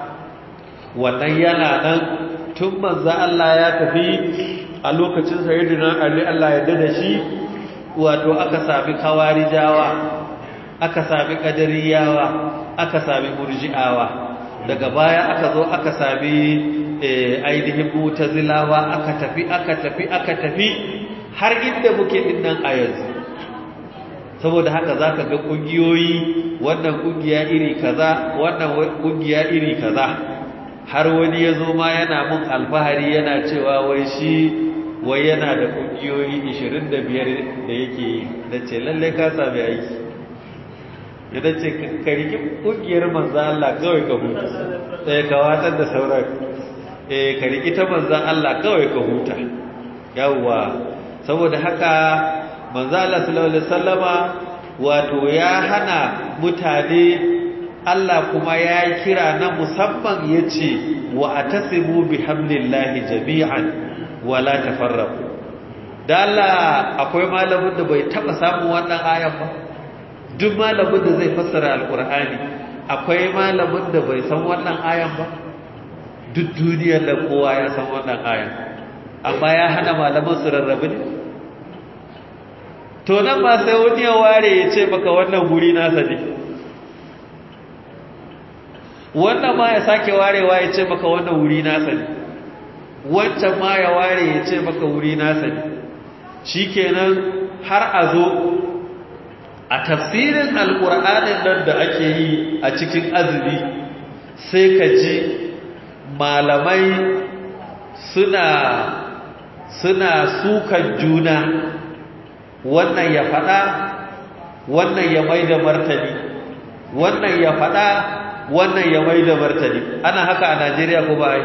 wannan yana nan tun manzo Allah ya tafi a lokacin sayyidina Ali Allah ya dada shi wato aka sami kawarijawa aka sami kadariyawa aka sami murji'awa daga baya aka zo aka sami ainihin mutazilawa aka tafi aka tafi aka tafi har inda muke dinnan a yanzu saboda haka zaka ga kungiyoyi wannan kungiya iri kaza wannan kungiya iri kaza har wani ya zo ma yana mun alfahari yana cewa wai shi wai yana da ƙungiyoyi 25 da yake yi da ce lallai ka sami aiki ya da ce ka riki ƙungiyar manzan Allah kawai ka huta ɗaya ka watar da sauran eh ka riki ta manzan Allah kawai ka huta yawwa saboda haka manzan Allah sallallahu alaihi wasallama wato ya hana mutane Allah kuma ya kira na musamman ya ce wa a tasimu bi hamlillahi jami'an wala tafarraku da Allah akwai malamin da bai taba samun wannan ayan ba duk malamin da zai fassara alkur'ani akwai malamin da bai san wannan ayan ba duk duniyar da kowa ya san wannan ayan amma ya hana malaman su rarrabe ne to nan ba sai wani ya ware ya ce maka wannan guri nasa ne wannan ma ya sake warewa ya ce maka wannan wuri nasa ne wancan ma ya ware ya ce maka wuri nasa ne shikenan har a zo a tafsirin alƙur'anin nan da ake yi a cikin azumi sai ka ji malamai suna suna sukan juna wannan ya faɗa wannan ya mai da martani wannan ya faɗa wannan ya mai da martani ana haka a najeriya ko ba yi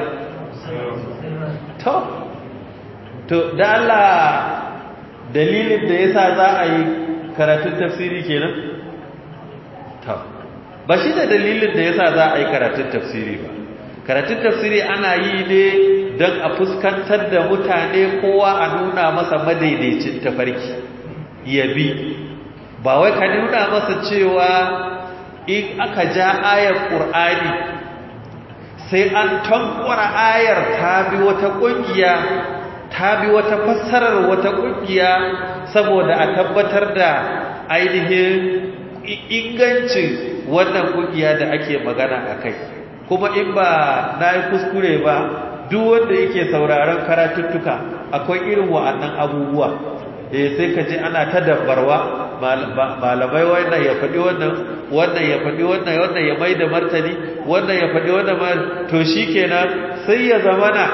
to to da allah dalilin da yasa za a yi karatun tafsiri kenan to ba shi da dalilin da yasa za a yi karatun tafsiri ba karatun tafsiri ana yi ne don a fuskantar da mutane kowa a nuna masa madaidaicin tafarki ya bi ba wai ka nuna masa cewa in aka ja ayar ƙur'ani sai an tankwara ayar ta bi wata ƙungiya ta bi wata fassarar wata ƙungiya saboda a tabbatar da ainihin ingancin wannan ƙungiya da ake magana a kai kuma in ba na yi kuskure ba duk wanda yake sauraron karatuttuka akwai irin wa'annan abubuwa eh sai ka ji ana ta dabbarwa malamai wannan ya faɗi wannan wannan ya faɗi wannan wannan ya mai da martani wannan ya faɗi wannan to shi kenan sai ya zamana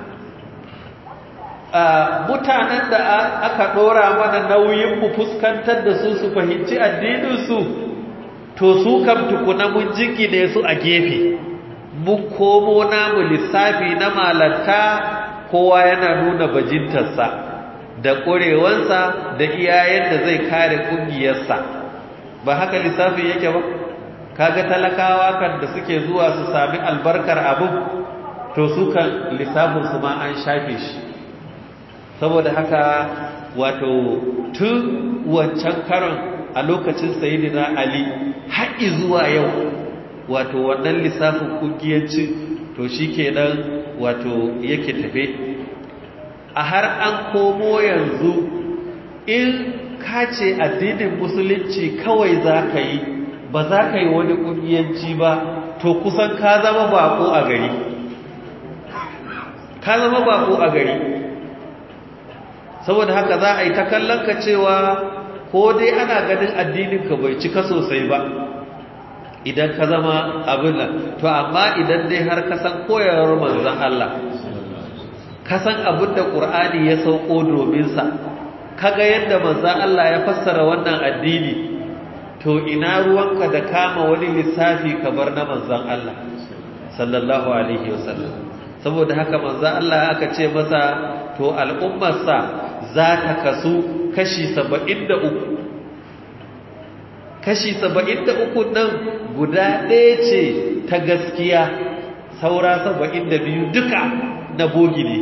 mutanen da aka ɗora mana nauyin mu fuskantar da su su fahimci addininsu to su kam tukuna mun jingine su a gefe mun komo namu lissafi na malanta kowa yana nuna bajintarsa da ƙurewansa da iyayen da zai kare ƙungiyarsa ba haka lissafi yake ba kaga talakawa kan da suke zuwa su sami albarkar abin to su kan lissafinsu ma an shafe shi saboda haka wato tun wancan karon a lokacin sayidina ali haƙi zuwa yau wato wannan lissafin ƙungiyanci to shi kenan wato yake tafe a har an komo yanzu in ka ce addinin musulunci kawai za ka yi ba za ka yi wani ƙungiyanci ba to kusan ka zama bako a gari ka zama bako a gari saboda haka za a yi ta kallon ka cewa ko dai ana ganin addininka bai cika sosai ba idan ka zama abin nan to amma idan dai har ka san koyarwar manzon Allah ka san abin da Qur'ani ya sauko domin sa kaga yadda manzon Allah ya fassara wannan addini to ina ruwanka da kama wani lissafi kamar na manzon Allah sallallahu alaihi wasallam saboda haka manzon Allah aka ce masa to al'ummarsa za ta kasu kashi 73 kashi 73 nan guda ɗaya ce ta gaskiya saura 72 duka na bogi ne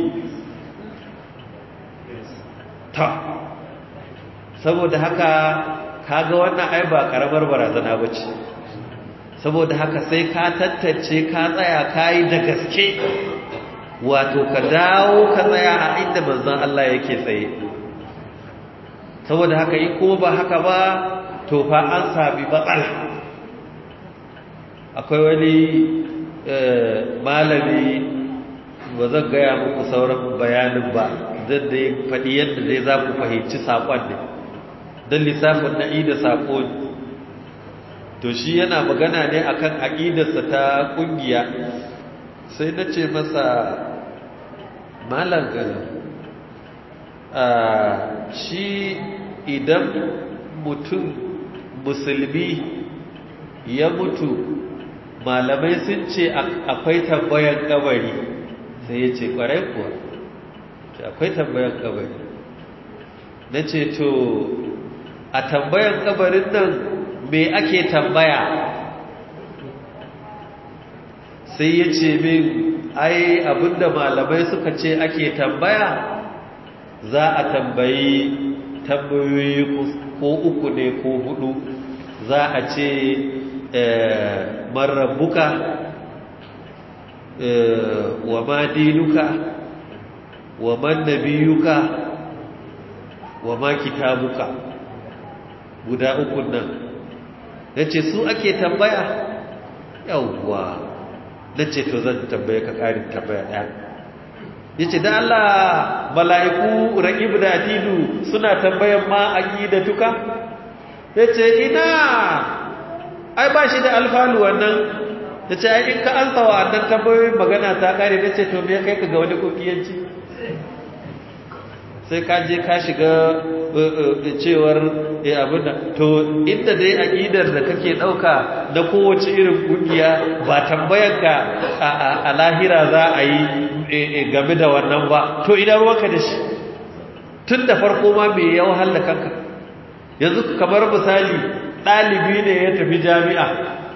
ta saboda haka kaga wannan ai ba karamar barazana bace saboda haka sai ka tattace ka tsaya kai da gaske wato ka dawo ka tsaya a inda manzon Allah yake tsaye saboda haka in kuma ba haka ba to fa an sami matsala akwai wani malami ba zan gaya muku sauran bayanin ba zan da ya faɗi yadda zai za ku fahimci saƙon ne don lissafin na'i da saƙo ne to shi yana magana ne akan aƙidarsa ta ƙungiya sai na ce masa malam shi idan mutum musulmi ya mutu malamai sun ce akwai tambayan kabari sai ya ce kwarai kuwa akwai tambayan kabari na ce to a tambayan kabarin nan me ake tambaya sai ya ce min ai abinda malamai suka ce ake tambaya za a tambayi tambayoyi ko uku ne ko hudu za a ce marabbuka wa ma dinuka wa man nabiyuka wa ma kitabuka guda uku nan nace su ake tambaya yawwa nace to zan tambaye ka karin tambaya daya yace da Allah mala'iku raqib da atidu suna tambayan ma aqidatuka yace ina ai ba shi da alfalu wannan yace ai in ka ansa wa annan tambayoyin magana ta kare nace to me kai ka ga wani kokiyanci sai ka je ka shiga cewar eh abinda to inda dai aqidar da kake dauka na kowace irin kungiya ba tambayarka a lahira za a yi game da wannan ba to idan ruwanka da shi tun da farko ma me ya wahala kanka yanzu kamar misali ɗalibi ne ya tafi jami'a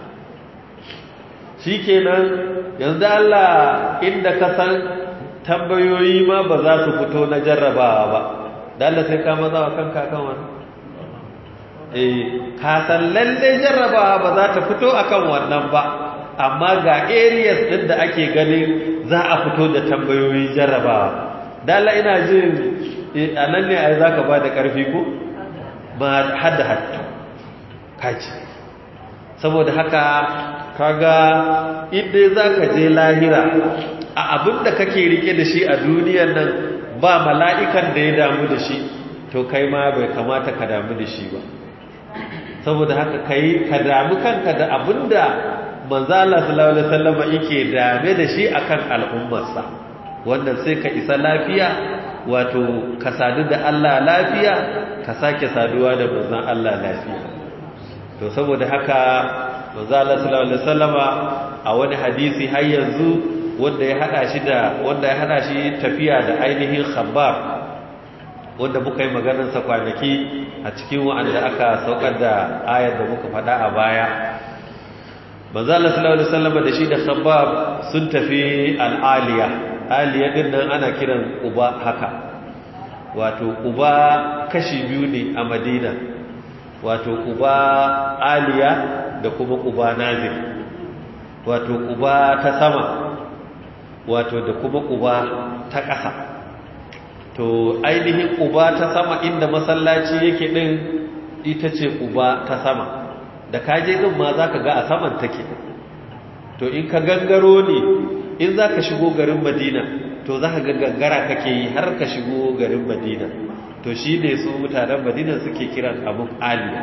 shikenan yanzu Allah inda ka san tambayoyi ma ba za su fito na jarrabawa ba da Allah sai ka maza wa kanka kan wani eh ka san lalle jarrabawa ba za ta fito akan wannan ba amma ga areas din da ake ganin za a fito da tambayoyi jarrabawa dala ina jin a nan ne ai za ka ba da ƙarfi ko ba hada hattu kaji saboda haka kaga inda za ka je lahira a abin da kake rike da shi a duniyar nan ba mala'ikan da ya damu da shi to kai ma bai kamata ka damu da shi ba saboda haka kai ka damu kanka da abin da manzala sallallahu alaihi wasallam yake dame da shi akan al'ummarsa wannan sai ka isa lafiya wato ka sadu da Allah lafiya ka sake saduwa da manzon Allah lafiya to saboda haka manzala sallallahu alaihi wasallama a wani hadisi har yanzu wanda ya hada shi da wanda ya hada shi tafiya da ainihin khabbar wanda muka yi maganar sa kwanaki a cikin wanda aka saukar da ayar da muka faɗa a baya manzo Allah sallallahu alaihi wasallam da shi da khabbab sun tafi al-aliya aliya din nan ana kiran uba haka wato uba kashi biyu ne a Madina wato uba aliya da kuma uba nazir wato uba ta sama wato da kuma uba ta ƙasa to ainihin uba ta sama inda masallaci yake din ita ce uba ta sama da kaje din ma zaka ga a saman take to in ka gangaro ne in zaka shigo garin Madina to zaka ga gangara kake yi har ka shigo garin Madina to shi ne su mutanen Madina suke kiran abun aliya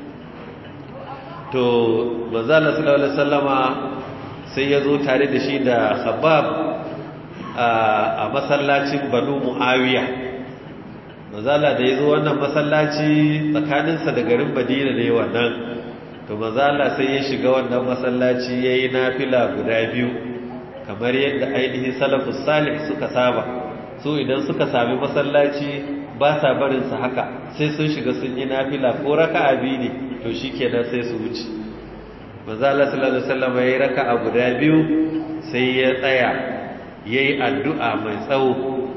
to manzo Allah sallallahu alaihi wasallama sai ya zo tare da shi da Khabbab a masallacin Banu Muawiya manzo Allah da ya zo wannan masallaci tsakaninsa da garin Madina ne wannan to manzo Allah sai ya shiga wannan masallaci yayi nafila guda biyu kamar yadda ainihin salafus salih suka saba su idan suka sami masallaci ba sa barin sa haka sai sun shiga sun yi nafila ko raka'a biyu ne to shikenan sai su wuce manzo Allah sallallahu alaihi wasallam yayi raka'a guda biyu sai ya tsaya yayi addu'a mai tsawo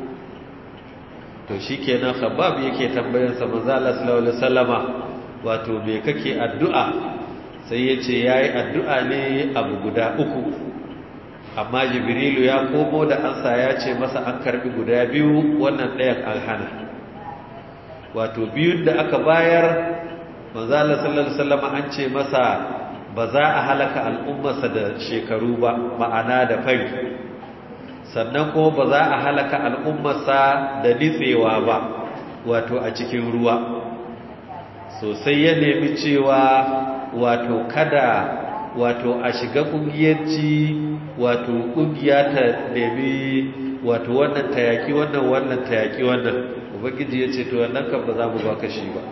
to shikenan khabbab yake tambayar sa manzo Allah sallallahu alaihi wasallama wato me kake addu'a sai ya ce ya yi addu'a ne abu guda uku amma jibrilu ya komo da ansa ya ce masa an karbi guda biyu wannan ɗayan an hana wato biyun da aka bayar manzala sallallahu alaihi an ce masa ba za a halaka al'ummarsa da shekaru ba ma'ana da fari sannan kuma ba za a halaka al'ummarsa da nitsewa ba wato a cikin ruwa sosai ya nemi cewa wato kada wato a shiga kungiyanci wato kungiya ta nemi wato wannan tayaki wannan wannan tayaki wannan ubangiji ya ce to wannan kan ba za mu baka shi ba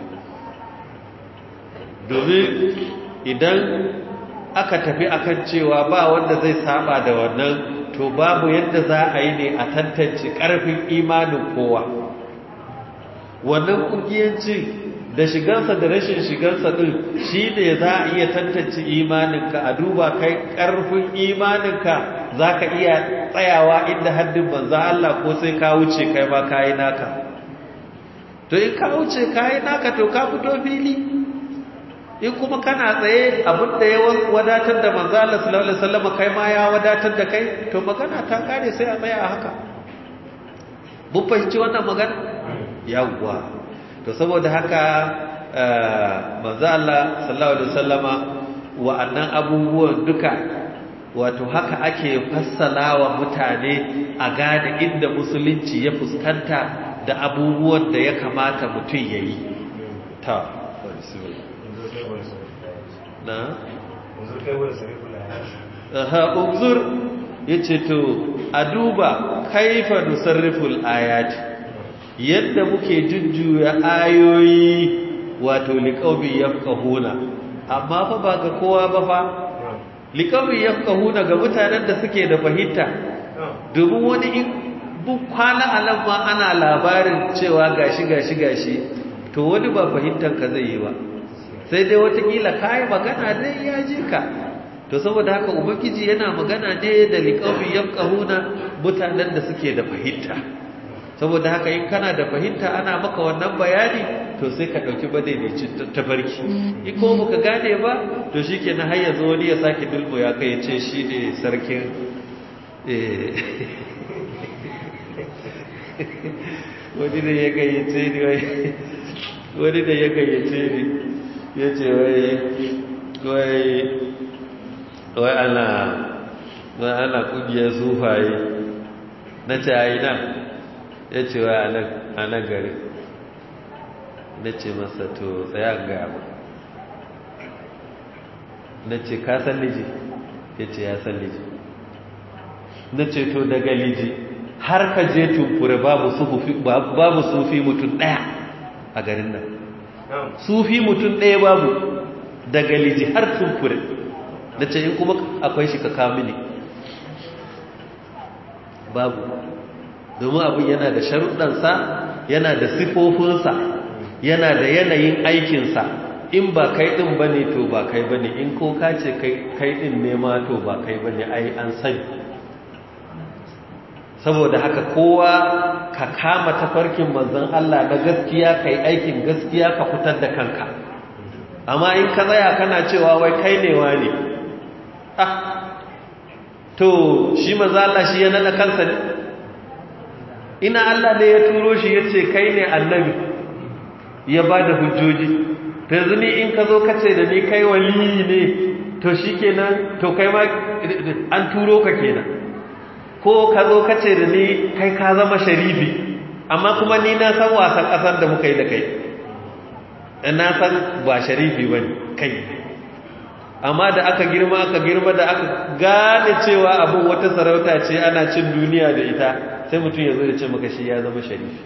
domin idan aka tafi akan cewa ba wanda zai saba da wannan to babu yadda za a yi ne a tantance karfin imanin kowa wannan kungiyanci da shigansa da rashin shigansa din shi ne za a iya tantance imaninka a duba kai ƙarfin imaninka za ka iya tsayawa inda haddin banza Allah ko sai ka wuce kai ma ka yi naka to in ka wuce ka yi naka to ka fito fili in kuma kana tsaye abinda ya wadatar da manzo Allah sallallahu alaihi wasallam kai ma ya wadatar da kai to magana ta kare sai a tsaya a haka mun fahimci wannan magana yawwa to saboda haka manzo Allah sallallahu alaihi wasallama wa'annan abubuwan duka wato haka ake fassalawa mutane a gane inda musulunci ya fuskanta da abubuwan da ya kamata mutum yayi ta na aha unzur yace to a duba kaifa nusarriful ayati yadda muke jujjuya ayoyi wato liƙaubi yafqahuna amma fa ba ga kowa ba fa liƙaubi yafqahuna ga mutanen da suke da fahimta domin wani in bu kwana alam ma ana labarin cewa gashi gashi gashi to wani ba fahimtar ka zai yi ba sai dai watakila kai magana dai ya je ka to saboda haka ubangiji yana magana ne da liƙaubi yafqahuna mutanen da suke da fahimta saboda haka in kana da fahimta ana maka wannan bayani to sai ka ɗauki madaidaicin tafarki in ko baka gane ba to shi ke na har zo wani ya sake dulmu ya kai ce shi ne sarkin wani da ya gayyace ni wani da ya gayyace ni ya ce wai wai wai ana wai ana kungiyar sufaye na ce a yi nan ya ce wai a nan gari na ce masa to tsaya gaya ba na ce ka san liji ya ce ya san liji na ce to daga liji har ka je tumfure babu sufi mutum ɗaya a garin nan sufi mutum ɗaya babu daga liji har tumfure na ce in kuma akwai shi ka kamini babu domin abin yana da sharuɗansa yana da sifofinsa yana da yanayin aikinsa in ba kai ɗin ba ne to ba kai ba ne in ko ka ce kai ɗin nema to ba kai ba ne ai an sani saboda haka kowa ka kama tafarkin manzon Allah na gaskiya kai aikin gaskiya ka fitar da kanka amma in ka tsaya kana cewa wai kai ne ne ah to shi manzon Allah shi ya nada kansa ne ina Allah ne ya turo shi yace kai ne annabi ya bada hujjoji to yanzu ni in ka zo ka ce da ni kai wali ne to shikenan to kai ma an turo ka kenan ko ka zo ka ce da ni kai ka zama sharifi amma kuma ni na san wasan ƙasar da muka yi da kai na san ba sharifi ba kai amma da aka girma aka girma da aka gane cewa abin wata sarauta ce ana cin duniya da ita sai mutum ya zo da ce maka shi ya zama sharifi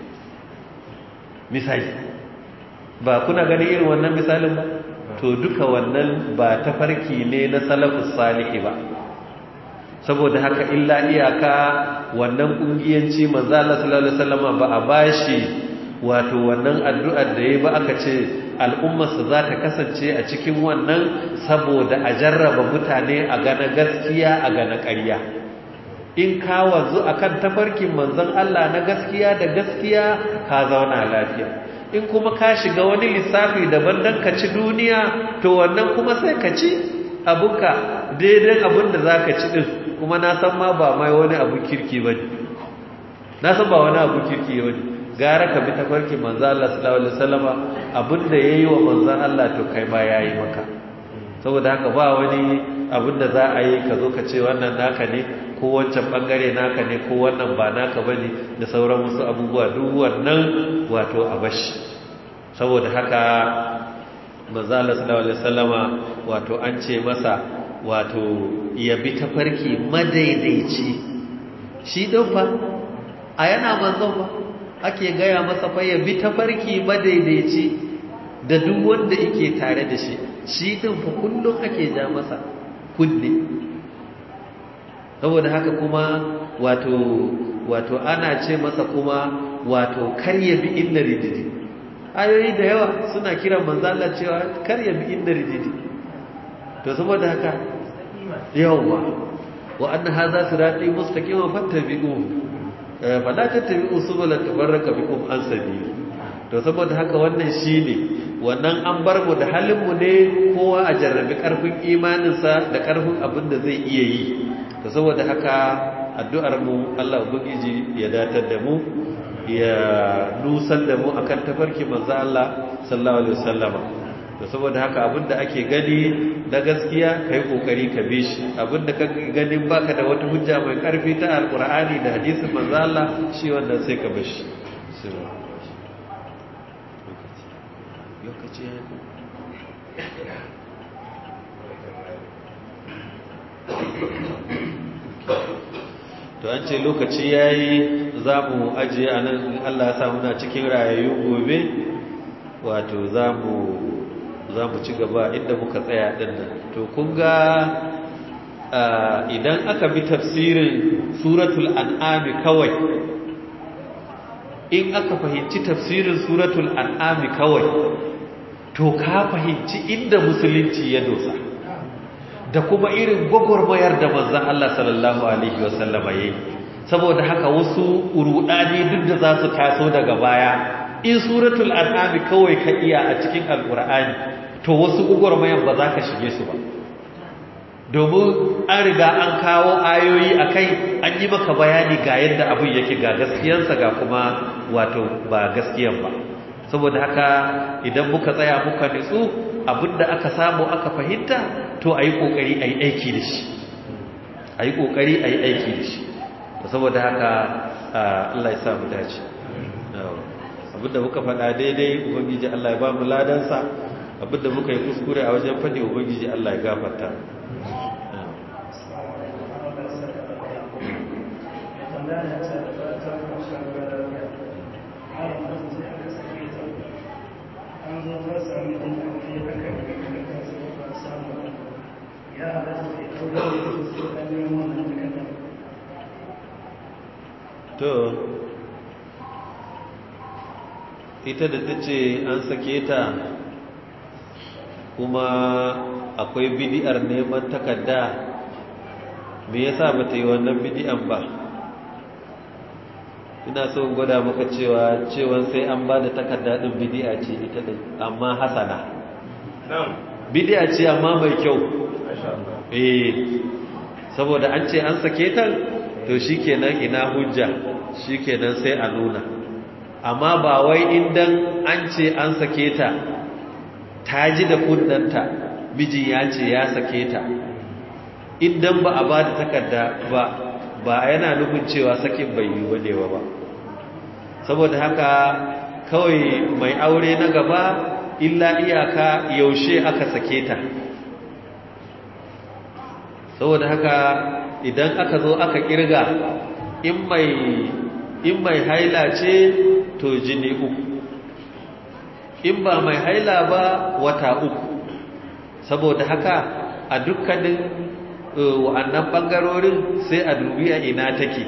misali ba kuna ganin irin wannan misalin ba to duka wannan ba tafarki ne na salafus salihi ba saboda haka illa iyaka wannan kungiyanci manzo Allah sallallahu alaihi wasallam ba a bashi wato wannan addu'ar da yayi ba aka ce al'ummarsa za ta kasance a cikin wannan saboda a jarraba mutane a gana gaskiya a gana ƙarya in ka wanzu akan tafarkin manzon Allah na gaskiya da gaskiya ka zauna lafiya in kuma ka shiga wani lissafi daban dan ka ci duniya to wannan kuma sai ka ci abuka daidai abin da za ka ci ɗin kuma na san ma ba mai wani abu kirki ba ne na san ba wani abu kirki ba ne gara ka bi tafarki manzo Allah sallallahu alaihi wasallama abin da yayi wa manzo Allah to kai ma yayi maka saboda haka ba wani abin da za a yi ka zo ka ce wannan naka ne ko wancan bangare naka ne ko wannan ba naka bane da sauran wasu abubuwa duk wannan wato a bashi saboda haka manzo Allah sallallahu alaihi wasallama wato an ce masa wato ya bi tafarki madaidaici shi din fa a yana manzon ba ake gaya masa fa ya bi tafarki madaidaici da duk wanda yake tare da shi shi din fa kullum ake ja masa kunne saboda haka kuma wato wato ana ce masa kuma wato kar ya bi inna rididi ayoyi da yawa suna kiran manzo Allah cewa kar ya bi inna rididi to saboda haka yawa wa anna hadha sirati mustaqiman fattabi'u fala tattabi'u subula tabarraka bikum an sabili to saboda haka wannan shine wannan an bar mu da halin mu ne kowa a jarrabi karfin imaninsa da karfin abin da zai iya yi to saboda haka addu'ar mu Allah ubangiji ya datar da mu ya nusar da mu akan tafarki manzo Allah sallallahu alaihi wasallama to saboda haka abinda ake gani na gaskiya kai kokari ka bi shi abinda ka gani baka da wata hujja mai karfi ta alqur'ani da hadisin manzo Allah shi wannan sai ka bar shi lokaci to an ce lokaci yayi za mu ajiye a nan in Allah ya sa muna cikin rayayyu gobe wato za mu ci gaba inda muka tsaya ɗin nan to kun ga idan aka bi tafsirin suratul an'ami kawai in aka fahimci tafsirin suratul an'ami kawai to ka fahimci inda musulunci ya dosa da kuma irin gwagwarmayar da manzan Allah sallallahu Alaihi wasallama ya yi saboda haka wasu urudani duk da za su taso daga baya in suratul an'ami kawai ka iya a cikin alkur'ani to wasu gwagwarmayar ba za ka shige su ba domin an riga an kawo ayoyi a kai an yi maka bayani ga yadda abin yake ga gaskiyansa ga kuma wato ba gaskiyan ba saboda haka idan muka tsaya muka nitsu abinda aka samu aka fahimta to a yi ƙoƙari a yi aiki da shi a yi ƙoƙari a yi aiki da shi saboda haka Allah ya samu dace abinda muka faɗa daidai ubangiji Allah ya ba mu ladansa abinda muka yi kuskure a wajen faɗi ubangiji Allah ya gafarta to ita da ta ce an sake ta kuma akwai bidi'ar neman takarda me yasa ba ta yi wannan bidi'an ba ina so gwada maka cewa cewa sai an ba da takarda din bidi'a ce ita din amma hasana bidi'a ce amma mai kyau eh saboda an ce an sake ta to shikenan ina hujja shikenan sai a nuna amma ba wai indan an ce an sake ta ta ji da kunnanta miji ya ce ya sake ta idan ba a ba da takarda ba ba yana nufin cewa sakin bai yi wadewa ba saboda haka kawai mai aure na gaba illa iyaka yaushe aka sake ta saboda haka idan aka zo aka kirga in mai in mai haila ce to jini uku in ba mai haila ba wata uku saboda haka a dukkanin wa'annan bangarorin sai a dubi a ina take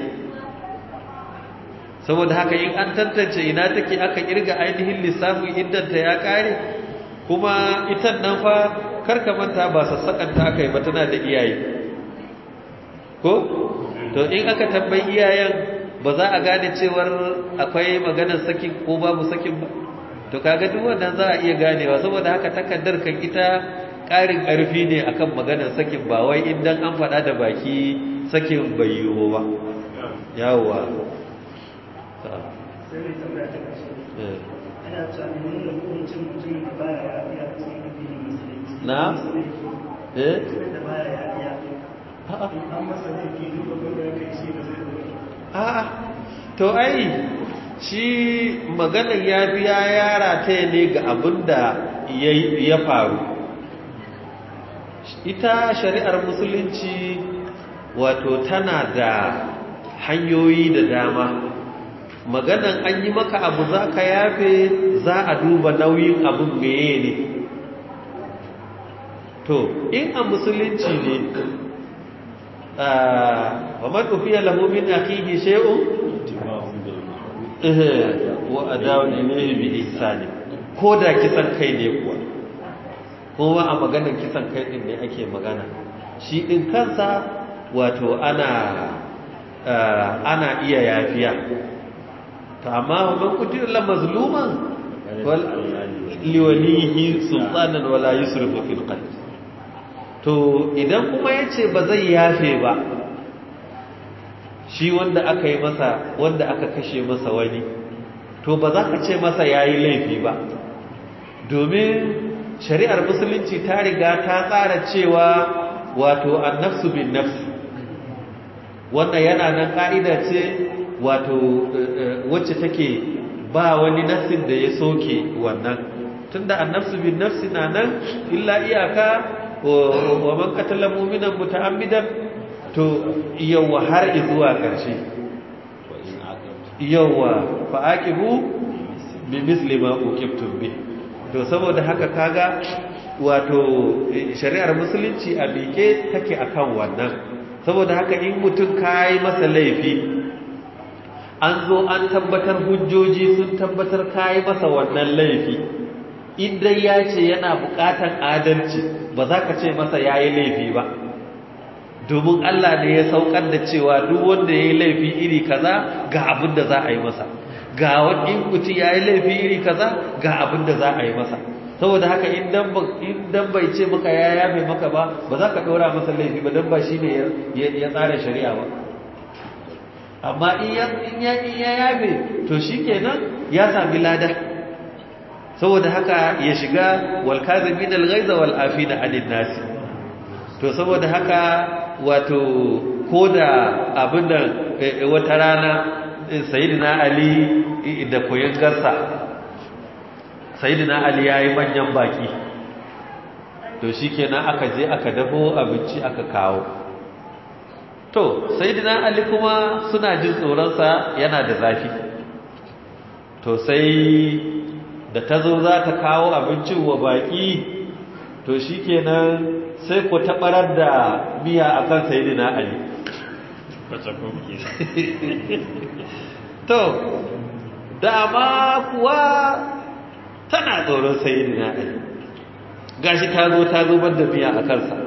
saboda haka in an tantance ina take aka kirga ainihin lissafin iddanta ya kare kuma ita nan fa karka manta ba sassakanta aka yi ba tana da iyaye ko to in aka tambayi iyayen ba za a gane cewar akwai maganar sakin ko babu sakin ba to kaga duk wannan za a iya ganewa saboda haka takaddar kan ita ƙarin ƙarfi ne akan maganar sakin ba wai idan an faɗa da baki sakin bai yiwu ba yawwa sai mai tambaya ta ƙarshe ana tunanin nuna hukuncin mutumin da baya ya iya cikin addinin musulunci na eh mutumin da baya ya iya an masa laifi duk abin da ya kai shi ba zai ɗauki a'a to ai shi maganar ya biya yara ta ne ga abin da ya faru ita shari'ar musulunci wato tana da hanyoyi da dama maganan an yi maka abu za ka yafe za a duba nauyin abin meye ne to in a musulunci ne wa man ufiya lahu min akhihi shay'un wa adawun ilayhi bi ihsani ko da kisan kai ne kuwa kuma a maganar kisan kai din ne ake magana shi din kansa wato ana ana iya yafiya to amma man kutila la mazluman wal liwalihi sultanan wala yusrifu fil qatl to idan kuma yace ba zai yafe ba shi wanda aka yi masa wanda aka kashe masa wani to ba za ka ce masa yayi laifi ba domin shari'ar musulunci ta riga ta tsara cewa wato annafsu bin nafsi wannan yana nan ka'ida ce wato wacce take ba wani nafsin da ya soke wannan tunda annafsu bin nafsi na nan illa iyaka wa man qatala mu'minan muta'ammidan to yawa har zuwa ƙarshe yawa fa aqibu bi misli ma uqibtum bi to saboda haka kaga wato shari'ar musulunci a bike take akan wannan saboda haka in mutum kai masa laifi an zo an tabbatar hujjoji sun tabbatar kai masa wannan laifi idan ya ce yana bukatan adalci ba za ka ce masa yayi laifi ba domin Allah ne ya saukar da cewa duk wanda yayi laifi iri kaza ga abin da za a yi masa ga wani mutum yayi laifi iri kaza ga abin da za a yi masa saboda haka idan bai ce maka ya yafe maka ba ba za ka ɗora masa laifi ba don ba shi ne ya tsara shari'a ba amma in ya yafe to shi kenan ya sami lada saboda haka ya shiga walkazimin alghaiza wal afina anin nasi to saboda haka wato ko da abin da wata rana sayyidina ali da koyon garsa sayyidina ali yayi manyan baki to shikenan aka je aka dafo abinci aka kawo to sayyidina ali kuma suna jin tsoron sa yana da zafi to sai da tazo za ta kawo abincin wa baki to shikenan sai ku tabarar da miya akan sayyidina ali to dama kuwa tana tsoron sayidina ali gashi ta zo ta zubar da miya a kansa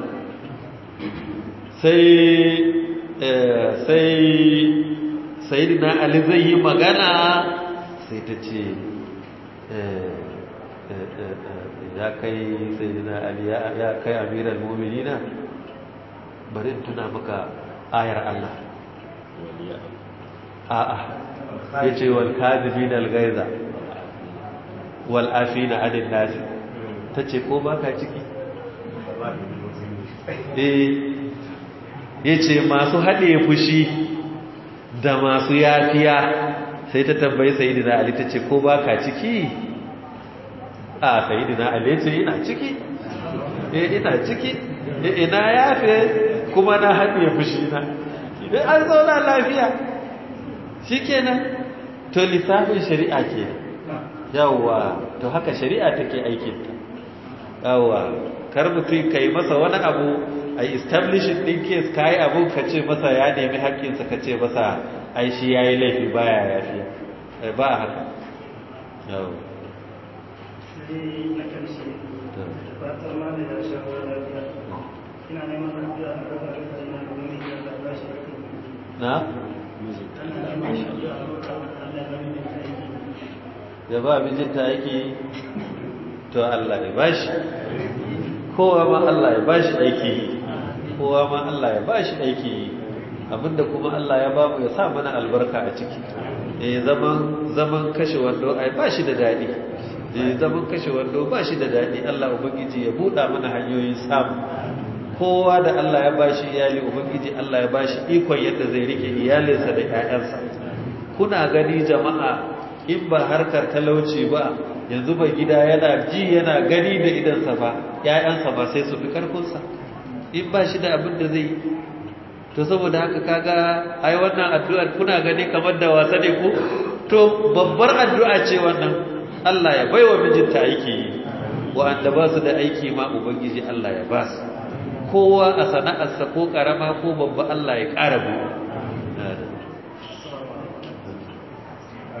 sai sai sayidina ali zai yi magana sai ta ce ya kai sayidina ali ya kai amiral mu'minina bari in tuna maka ayar Allah a'a yace wal kadibina al ghaiza wal afina adin nasi tace ko baka ciki eh yace masu hade fushi da masu yafiya sai ta tambayi sayyidina ali tace ko baka ciki a sayyidina ali yace ina ciki eh ina ciki ina yafe kuma na hade fushi na idan an zauna lafiya shikenan to lissafin shari'a ke yawwa to haka shari'a take aikinta yawwa kar mutum kai masa wani abu a establishing din case kai abu ka ce masa ya nemi haƙƙinsa ka ce masa ai shi yayi laifi baya yafiya ba haka yawwa sai na karshe fatar ma da ya shawo lafiya ina neman addu'a a kan arziki na domin ya da ba shi aiki na ana neman addu'a a kan Allah ya bani da aiki ya ba mijinta aiki to Allah ya bashi kowa ma Allah ya bashi aiki kowa ma Allah ya bashi aiki abinda kuma Allah ya ba mu ya sa mana albarka a ciki eh zaman zaman kashe wando ai bashi da dadi eh zaman kashe wando bashi da dadi Allah ubangiji ya buɗa mana hanyoyin samu kowa da Allah ya bashi iyali ubangiji Allah ya bashi ikon yadda zai rike iyalinsa da ƴaƴansa kuna gani jama'a in ba harkar talauci ba yanzu ba gida yana ji yana gani da idansa ba ƴaƴansa ba sai su fi karfinsa in ba shi da abin da zai yi to saboda haka kaga ai wannan addu'a kuna gani kamar da wasa ne ko to babbar addu'a ce wannan Allah ya baiwa mijinta aiki yi wa'anda ba su da aiki ma ubangiji Allah ya ba su kowa a sana'arsa ko karama ko babba Allah ya ƙara buɗe